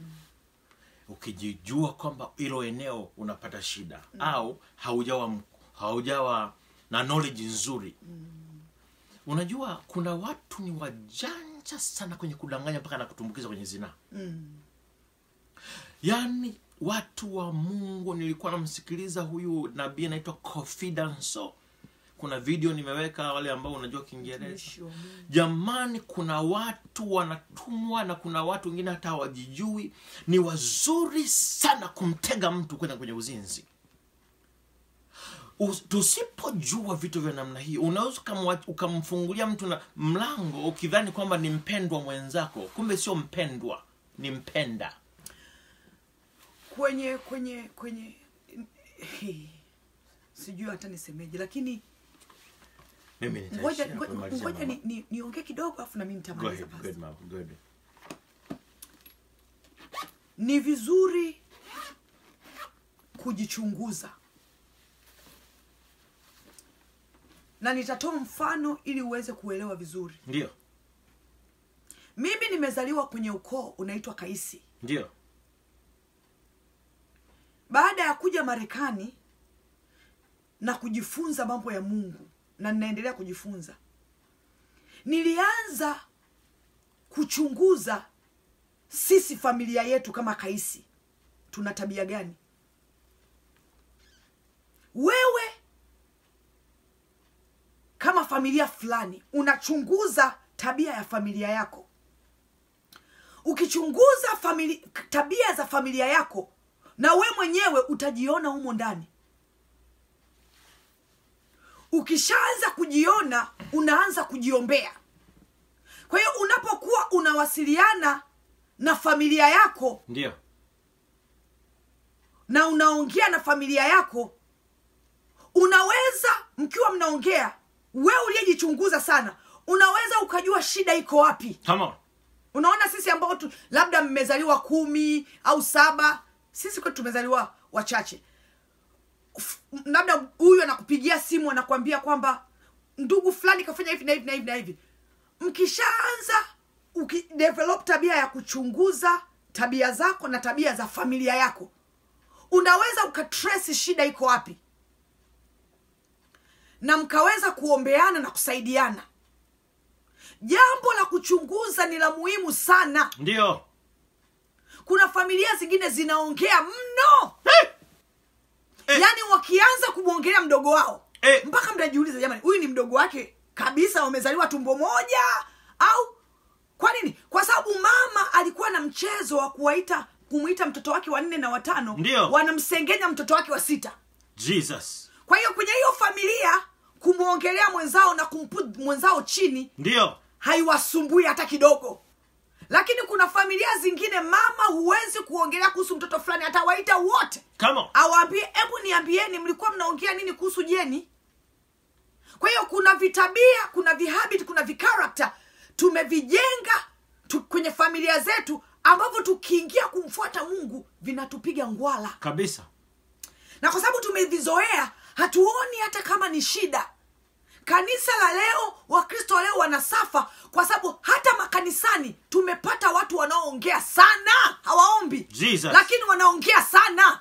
ukijijua kwamba hilo eneo unapata shida au haujawa m- haujawa na knowledge nzuri unajua kuna watu ni wajanja sana kwenye kudanganya mpaka na kutumbukiza kwenye zinaa Mm. yaani watu wa mungu nilikuwa namsikiliza huyu nabii anaitwa confidanso kuna video nimeweka wale ambao unajua kiingereza Mtumishi wa Mungu. jamani kuna watu wanatumwa na kuna watu wengine hata hawajijui ni wazuri sana kumtega mtu kwenda kwenye uzinzi Us- tusipojua vitu vya namna hii unaweza ukamwa- ukamfungulia mtu na mlango ukidhani kwamba ni mpendwa mwenzako kumbe sio mpendwa ni mpenda kwenye kwenye kwenye sijui hata nisemeje lakini mimi nitaishia ngoja hapo, ngoja- nimalizia ngoja mama. ni- ni- niongee kidogo afu nami Go nitamaliza ahead, basi good, mama, good. ni vizuri kujichunguza na nitatoa mfano ili uweze kuelewa vizuri ndio mimi nimezaliwa kwenye ukoo unaitwa kaisi ndio baada ya kuja marekani na kujifunza mambo ya mungu na ninaendelea kujifunza nilianza kuchunguza sisi familia yetu kama kaisi tuna tabia gani wewe kama familia fulani unachunguza tabia ya familia yako ukichunguza famili, tabia za familia yako na we mwenyewe utajiona humo ndani ukishaanza kujiona unaanza kujiombea kwa hiyo unapokuwa unawasiliana na familia yako ndio na unaongea na familia yako unaweza mkiwa mnaongea wewe uliyejichunguza sana unaweza ukajua shida iko wapi Come on. unaona sisi ambao tu labda mmezaliwa kumi au saba sisi kwetu tumezaliwa wachache F- labda huyu anakupigia simu anakuambia kwamba ndugu fulani kafanya hivi na hivi na hivi na hivi mkishaanza ukidevelop tabia ya kuchunguza tabia zako na tabia za familia yako unaweza ukatrace shida iko wapi na mkaweza kuombeana na kusaidiana jambo la kuchunguza ni la muhimu sana Ndio. kuna familia zingine zinaongea mno Eh. Eh. yaani wakianza kumwongelea mdogo wao Eh. mpaka mnajiuliza jamani huyu ni mdogo wake kabisa wamezaliwa tumbo moja au kwa nini kwa sababu mama alikuwa na mchezo wa kuwaita kumwita mtoto wake wa nne na watano Ndio. wanamsengenya mtoto wake wa sita Jesus. kwa hiyo kwenye hiyo familia kumwongelea mwenzao na kumpu mwenzao chini Ndio. haiwasumbui hata kidogo lakini kuna familia zingine mama huwezi kuongelea kuhusu mtoto fulani atawaita wote Come on. awaambie hebu niambieni mlikuwa mnaongea nini kuhusu jeni kwa hiyo kuna vitabia kuna vihabit kuna vikarakta tumevijenga tu, kwenye familia zetu ambavyo tukiingia kumfuata mungu vinatupiga ngwala Kabisa. na kwa sababu tumevizoea hatuoni hata kama ni shida kanisa la leo wakristo leo wanasafa kwa sababu hata makanisani tumepata watu wanaoongea sana hawaombi Jesus. lakini wanaongea sana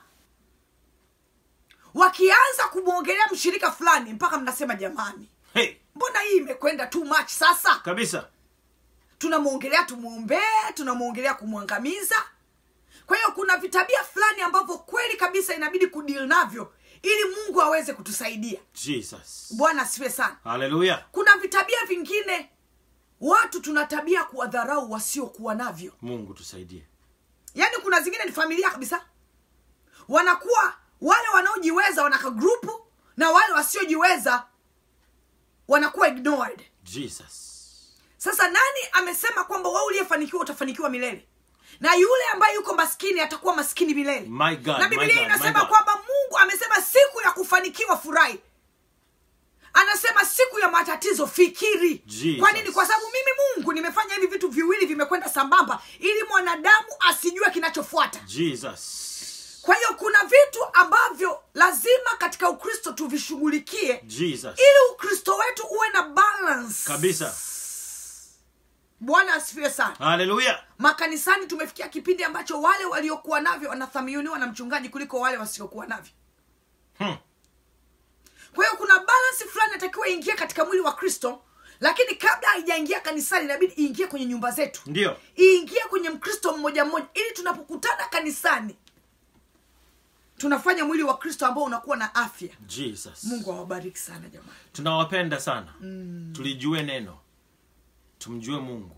wakianza kumwongelea mshirika fulani mpaka mnasema jamani Hey. mbona hii imekwenda too much sasa Kabisa. tunamwongelea tumwombee tunamwongelea kumwangamiza kwa hiyo kuna vitabia fulani ambavyo kweli kabisa inabidi kudil navyo ili mungu aweze kutusaidia Jesus. bwana asifiwe sana Hallelujah. kuna vitabia vingine watu tuna tabia kuwadharau wasiokuwa navyo Mungu tusaidie. yaani kuna zingine ni familia kabisa wanakuwa wale wanaojiweza wanaka grupu na wale wasiojiweza wanakuwa ignored Jesus. sasa nani amesema kwamba wewe uliyefanikiwa utafanikiwa milele na yule ambaye yuko maskini atakuwa maskini milele My God, na my biblia God, my inasema God. kwamba mungu amesema siku ya kufanikiwa furahi anasema siku ya matatizo fikiri Jesus. kwa nini kwa sababu mimi mungu nimefanya hivi vitu viwili vimekwenda sambamba ili mwanadamu asijue kinachofuata Jesus. kwa hiyo kuna vitu ambavyo lazima katika ukristo tuvishughulikie Jesus. ili ukristo wetu uwe na balance Kabisa. bwana asifiwe sana Hallelujah. makanisani tumefikia kipindi ambacho wale waliokuwa navyo wanathaminiwa na mchungaji kuliko wale wasiokuwa navyo Hmm. kwa hiyo kuna balansi fulani natakiwa iingie katika mwili wa kristo lakini kabla haijaingia kanisani inabidi iingie kwenye nyumba zetu Ndio. iingie kwenye mkristo mmoja mmoja ili tunapokutana kanisani tunafanya mwili wa kristo ambao unakuwa na afya Jesus. mungu awabariki sana jamani tunawapenda sana tulijue neno tumjue mungu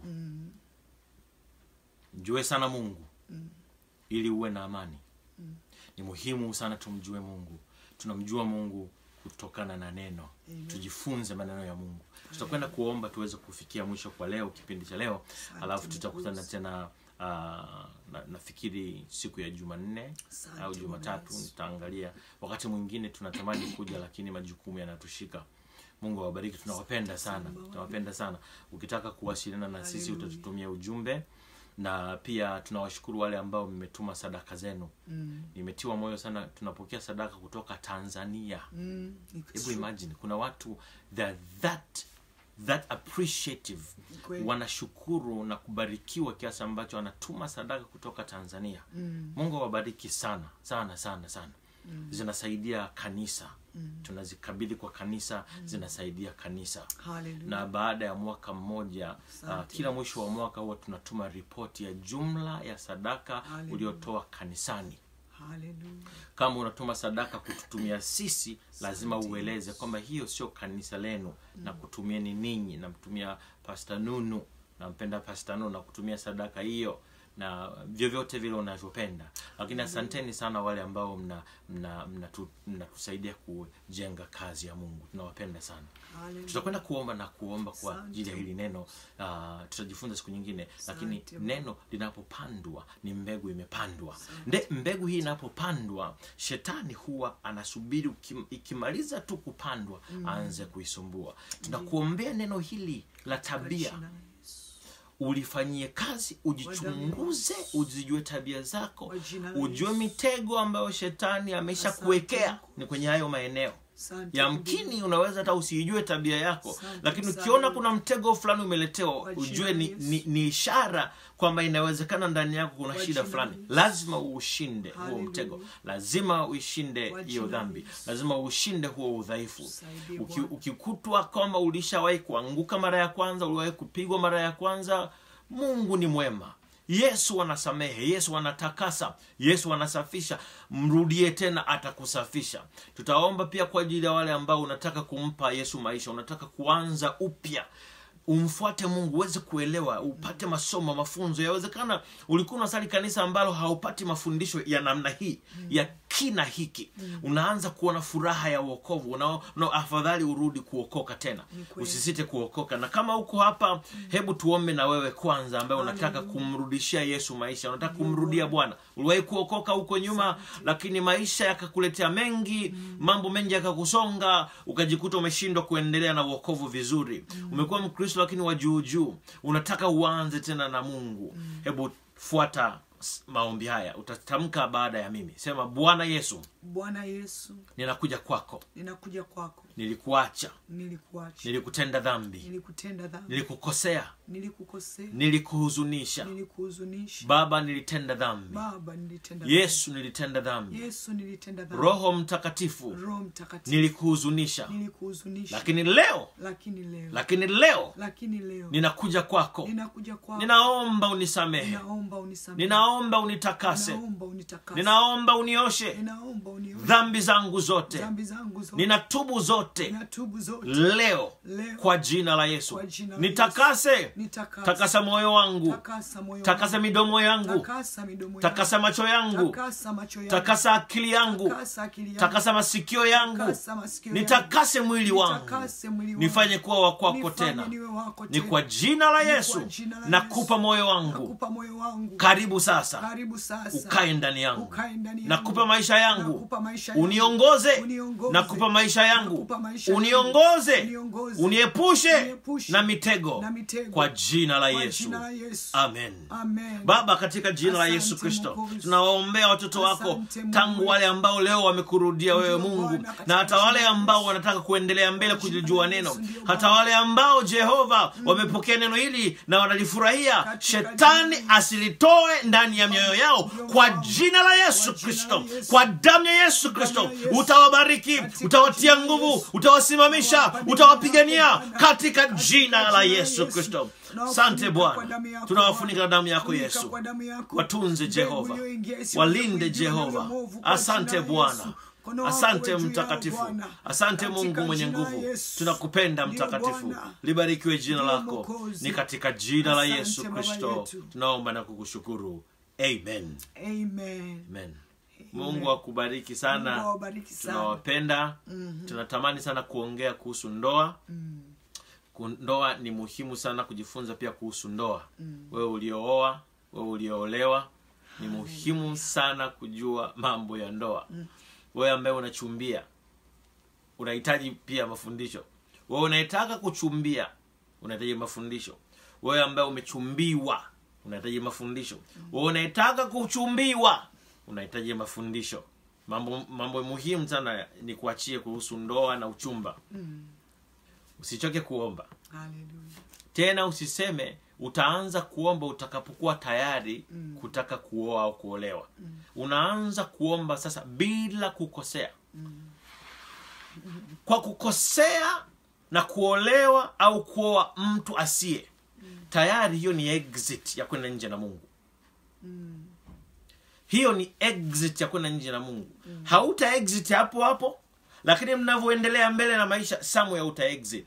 mjue sana mungu ili uwe na amani ni muhimu sana tumjue mungu tunamjua mungu kutokana na neno tujifunze maneno ya mungu tutakwenda kuomba tuweze kufikia mwisho kwa leo kipindi cha leo alafu tutakutana tena uh, na, nafikiri siku ya jumanne Asante, au jumatatu Bwana Yesu. tutaangalia wakati mwingine tunatamani kuja lakini majukumu yanatushika mungu awabariki tunawapenda sana tunawapenda sana ukitaka kuwasiliana na sisi utatutumia ujumbe na pia tunawashukuru wale ambao mmetuma sadaka zenu mm. nimetiwa moyo sana tunapokea sadaka kutoka tanzania mm, hebu imagine kuna watu they're that that appreciative Kweli. wanashukuru na kubarikiwa kiasi ambacho wanatuma sadaka kutoka tanzania mm. mungu awabariki sana sana sana sana mm. zinasaidia kanisa mm. tunazikabidhi kwa kanisa mm. zinasaidia kanisa Hallelujah. na baada ya mwaka mmoja uh, Asante. kila mwisho wa mwaka huwa tunatuma ripoti ya jumla ya sadaka Hallelujah. uliotoa kanisani Hallelujah. kama unatuma sadaka kututumia sisi lazima ueleze kwamba hiyo sio kanisa lenu na kutumieni ninyi namtumia pasta nunu nampenda pasta nunu na kutumia sadaka hiyo na vyovyote vile unavyopenda lakini asanteni sana wale ambao mna mnatusaidia mna, mnatu- mnatusaidia kujenga kazi ya mungu tunawapenda sana Hallelujah. tutakwenda kuomba na kuomba kwa Asante. ajili ya hili neno uh, tutajifunza siku nyingine lakini Asante. neno linapopandwa ni mbegu imepandwa nde mbegu hii inapopandwa shetani huwa anasubiri ukim, ikimaliza tu kupandwa aanze kuisumbua tunakuombea neno hili la tabia Kwa jina la Yesu. ulifanyie kazi ujichunguze uzijue tabia zako Kwa jina la ujue Yesu. mitego ambayo shetani amesha kuwekea ni kwenye hayo maeneo Asante yamkini unaweza hata usiijue tabia yako Asante lakini sana. ukiona kuna mtego fulani umeletewa Kwa jina ujue la ni, Yesu. ni, ni ishara kwamba inawezekana ndani yako kuna Kwa shida jina la fulani Yesu. lazima uushinde huo Hallelujah. mtego lazima uishinde Kwa hiyo jina la dhambi Yesu. lazima ushinde huo udhaifu Tusaidie Uki, Bwana. ukikutwa kwamba ulishawahi kuanguka mara ya kwanza uliwahi kupigwa mara ya kwanza mungu ni mwema yesu anasamehe yesu anatakasa yesu anasafisha mrudie tena atakusafisha tutaomba pia kwa ajili ya wale ambao unataka kumpa yesu maisha unataka kuanza upya umfuate mungu uweze kuelewa upate masomo mafunzo yawezekana ulikuwa unasali kanisa ambalo haupati mafundisho ya namna hii ya kina hiki unaanza kuona furaha ya uokovu una, una afadhali urudi kuokoka tena Ni kweli. usisite kuokoka na kama uko hapa hebu tuombe na wewe kwanza ambaye unataka kumrudishia yesu maisha unataka kumrudia bwana uliwahi kuokoka huko nyuma lakini maisha yakakuletea mengi mambo mengi yakakusonga ukajikuta umeshindwa kuendelea na uokovu vizuri umekuwa mkristo lakini wa juu juu unataka uanze tena na mungu hebu fuata s- maombi haya utatamka baada ya mimi sema bwana yesu bwana yesu ninakuja kwako ninakuja kwako nilikuacha nilikuacha nilikutenda dhambi nilikutenda dhambi nilikukosea nilikukosea nilikuhuzunisha nilikuhuzunisha baba nilitenda dhambi baba nilitenda yesu nilitenda dhambi dhambi. yesu nilitenda dhambi roho mtakatifu roho mtakatifu nilikuhuzunisha nilikuhuzunisha lakini leo lakini leo lakini leo lakini leo ninakuja kwako ninakuja kwako ninaomba unisamehe ninaomba unisamehe ninaomba unitakase ninaomba unitakase ninaomba unioshe ninaomba unioshe dhambi zangu zote dhambi zangu zote ninatubu zote ninatubu zote leo Leo. kwa jina la yesu Kwa jina la nitakase nitakasa takasa moyo wangu takasa moyo takasa wangu. midomo yangu takasa midomo yangu. takasa macho yangu takasa macho yangu takasa akili yangu takasa akili yangu takasa masikio yangu takasa masikio yangu. nitakase mwili wangu Nitakase mwili wangu. nifanye kuwa wa kwako Nifanye tena niwe wako ni tena. kwa jina la Ni kwa yesu jina la nakupa Yesu. moyo wangu nakupa moyo wangu karibu sasa karibu sasa ukae ndani yangu Ukae ndani yangu. nakupa maisha yangu Nakupa maisha yangu. uniongoze Uniongoze. nakupa maisha yangu Nakupa maisha yangu. uniongoze Uniongoze. uniepushe Uniepushe na mitego na mitego. kwa jina la Kwa yesu jina la Yesu. amen Amen. baba katika jina la Asante, yesu kristo Mwokozi. tunawaombea watoto wako Asante, Mungu tangu wale ambao leo wamekurudia wewe Ndio, mungu Bwana, katika na hata jina wale la ambao Yesu. wanataka kuendelea mbele Kwa jina kulijua la neno Yesu, ndio, hata Bwana. wale ambao jehova wamepokea neno hili na wanalifurahia Katika shetani jina la asilitoe ndani ya mioyo yao Ndio, kwa Bwana. jina la yesu Kwa jina kristo la Yesu. kwa damu ya yesu kristo Damu ya Yesu. utawabariki Katika utawatia jina la nguvu Yesu. utawasimamisha Utawapigania utawapigania Bwana. katika Katika jina la jina la yesu Yesu. kristo Tunawafunika sante kwa bwana damu yako, tunawafunika na damu Bwana. yako Funika yesu kwa damu yako. watunze Mbegu jehova iliyoingia isiweze walinde kuingiwa na jehova mwovu kwa asante jina la bwana Yesu. Mkono wako asante uwe juu yao, mtakatifu Bwana. asante Katika mungu mwenye jina la nguvu Yesu. tunakupenda Ndio, mtakatifu Bwana. libarikiwe jina Ndio, lako Mwokozi. ni katika jina la Asante, yesu Baba kristo yetu. tunaomba na kukushukuru amen Amen. amen mungu akubariki sana Mungu awabariki sana. tunawapenda tunatamani sana kuongea kuhusu ndoa Ku- ndoa ni muhimu sana kujifunza pia kuhusu ndoa wewe uliooa wewe ulioolewa ni muhimu sana kujua mambo ya ndoa wewe ambaye unachumbia unahitaji pia mafundisho wewe unayetaka kuchumbia unahitaji mafundisho wewe ambaye umechumbiwa unahitaji mafundisho wewe unayetaka kuchumbiwa unahitaji mafundisho mambo mambo muhimu sana ni kuachie kuhusu ndoa na uchumba usichoke kuomba Hallelujah. tena usiseme utaanza kuomba utakapokuwa tayari kutaka kuoa au kuolewa unaanza kuomba sasa bila kukosea kwa kukosea na kuolewa au kuoa mtu asiye tayari hiyo ni exit ya kwenda nje na mungu hiyo ni exit ya kwenda nje na mungu hauta exit hapo hapo lakini mnavyoendelea mbele na maisha somewhere uta exit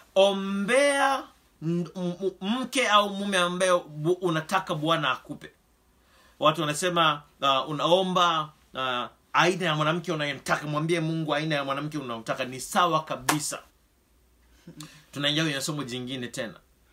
ombea m- m- mke au mume ambaye bu- unataka bwana akupe watu wanasema uh, unaomba uh, aina ya mwanamke unayemtaka mwambie mungu aina ya mwanamke unaotaka ni sawa kabisa tunaingia kwenye somo jingine tena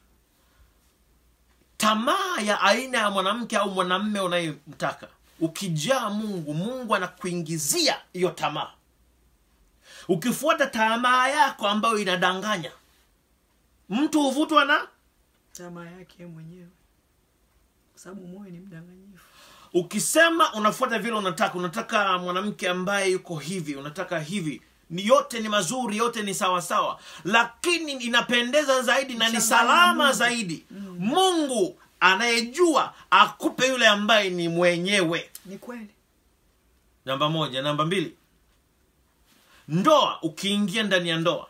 tamaa ya aina ya mwanamke au mwanamme unayemtaka ukijaa mungu mungu anakuingizia hiyo tamaa ukifuata tamaa yako ambayo inadanganya mtu huvutwa na tamaa yake yeye mwenyewe kwa sababu moyo ni mdanganyifu ukisema unafuata vile unataka unataka mwanamke ambaye yuko hivi unataka hivi ni yote ni mazuri yote ni sawa sawa lakini inapendeza zaidi na ni Mchanganya salama Mungu. zaidi mungu anayejua akupe yule ambaye ni mwenyewe ni kweli namba moja namba mbili ndoa ukiingia ndani ya ndoa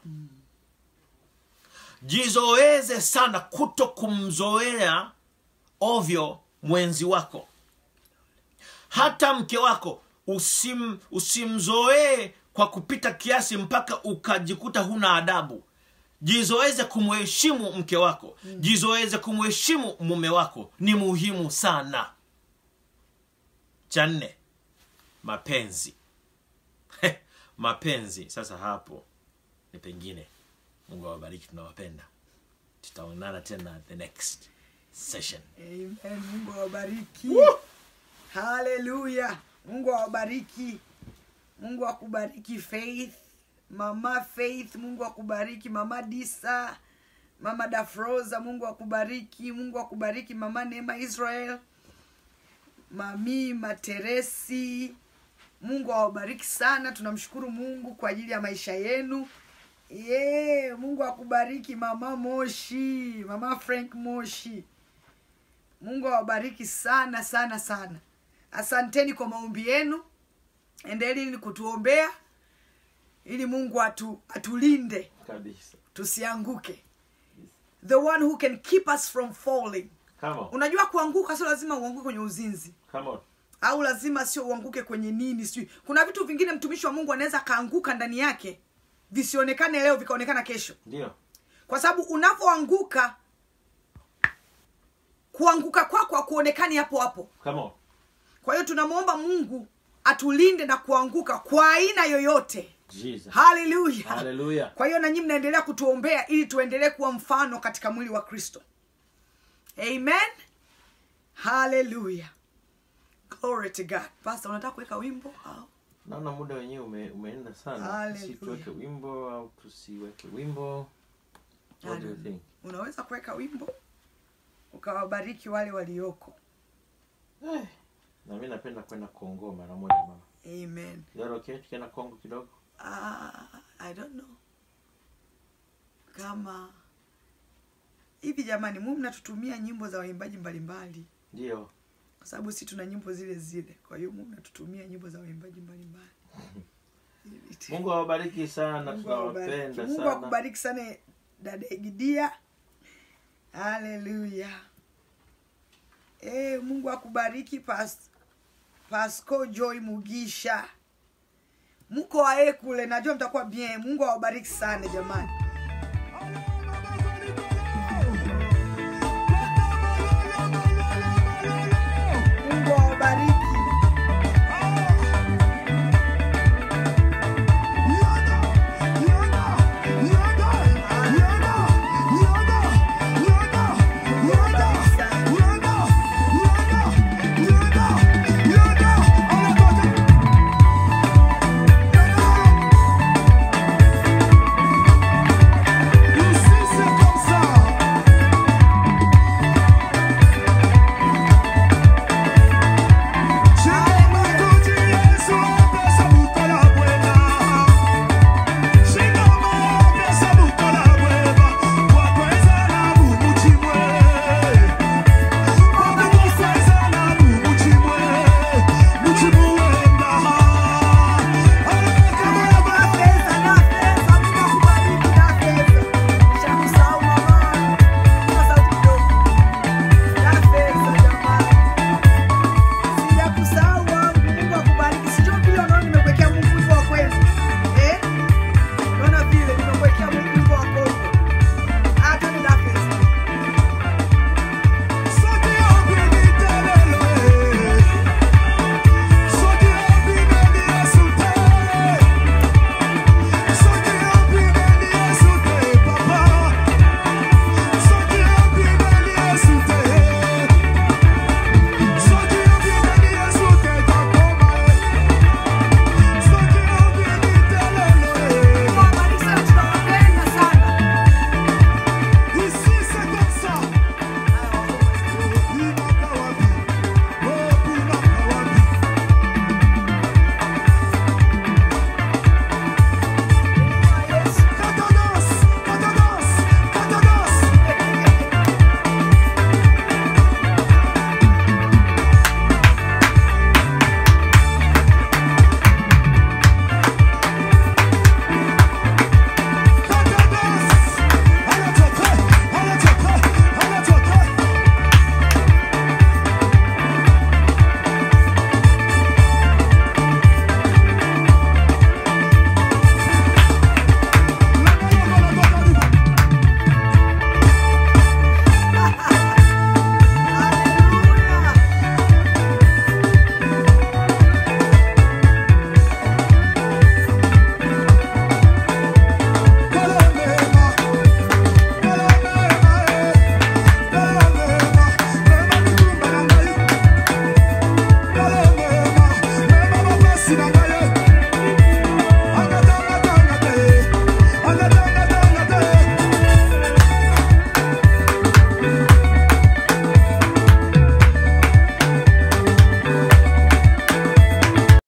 jizoeze sana kuto kumzoea ovyo mwenzi wako hata mke wako usim, usimzoee kwa kupita kiasi mpaka ukajikuta huna adabu jizoeze kumheshimu mke wako jizoeze kumheshimu mume wako ni muhimu sana cha nne mapenzi mapenzi sasa hapo ni pengine mungu awabariki tunawapenda tutaonana tena the next session amen mungu awabariki haleluya mungu awabariki mungu akubariki faith mama faith mungu akubariki mama disa mama dafroza mungu akubariki mungu akubariki mama neema israel mami materesi mungu awabariki sana tunamshukuru mungu kwa ajili ya maisha yenu ye mungu akubariki mama moshi mama frank moshi mungu awabariki sana sana sana asanteni kwa maombi yenu endeleni kutuombea ili mungu atu, atulinde kabisa tusianguke the one who can keep us from falling come on unajua kuanguka sio lazima uanguke kwenye uzinzi come on au lazima sio uanguke kwenye nini sijui kuna vitu vingine mtumishi wa mungu anaweza akaanguka ndani yake visionekane leo vikaonekana kesho ndio kwa sababu unavyoanguka kuanguka kwako hakuonekani hapo hapo come on kwa hiyo tunamwomba mungu atulinde na kuanguka kwa aina yoyote jesus haleluya haleluya kwa hiyo nanyi mnaendelea kutuombea ili tuendelee kuwa mfano katika mwili wa kristo amen haleluya glory to god pastor unataka kuweka wimbo au naona muda wenyewe ume, umeenda sana Hallelujah. si tuweke wimbo au tusiweke wimbo what do you think unaweza kuweka wimbo ukawabariki wale walioko eh, na mi napenda kwenda kongo mara moja mama amen Yaro, okay tukienda kongo kidogo uh, i don't know kama hivi jamani mu mnatutumia nyimbo za waimbaji mbalimbali ndio kwa sababu si tuna nyimbo zile zile kwa hiyo mu mnatutumia nyimbo za waimbaji mbalimbali mungu awabariki sana Mungu awabariki. tunawapenda mungu sana akubariki sana dada egidia haleluya e, mungu akubariki pas, pasco joy mugisha mko wae kule najua mtakuwa bien mungu awabariki sana jamani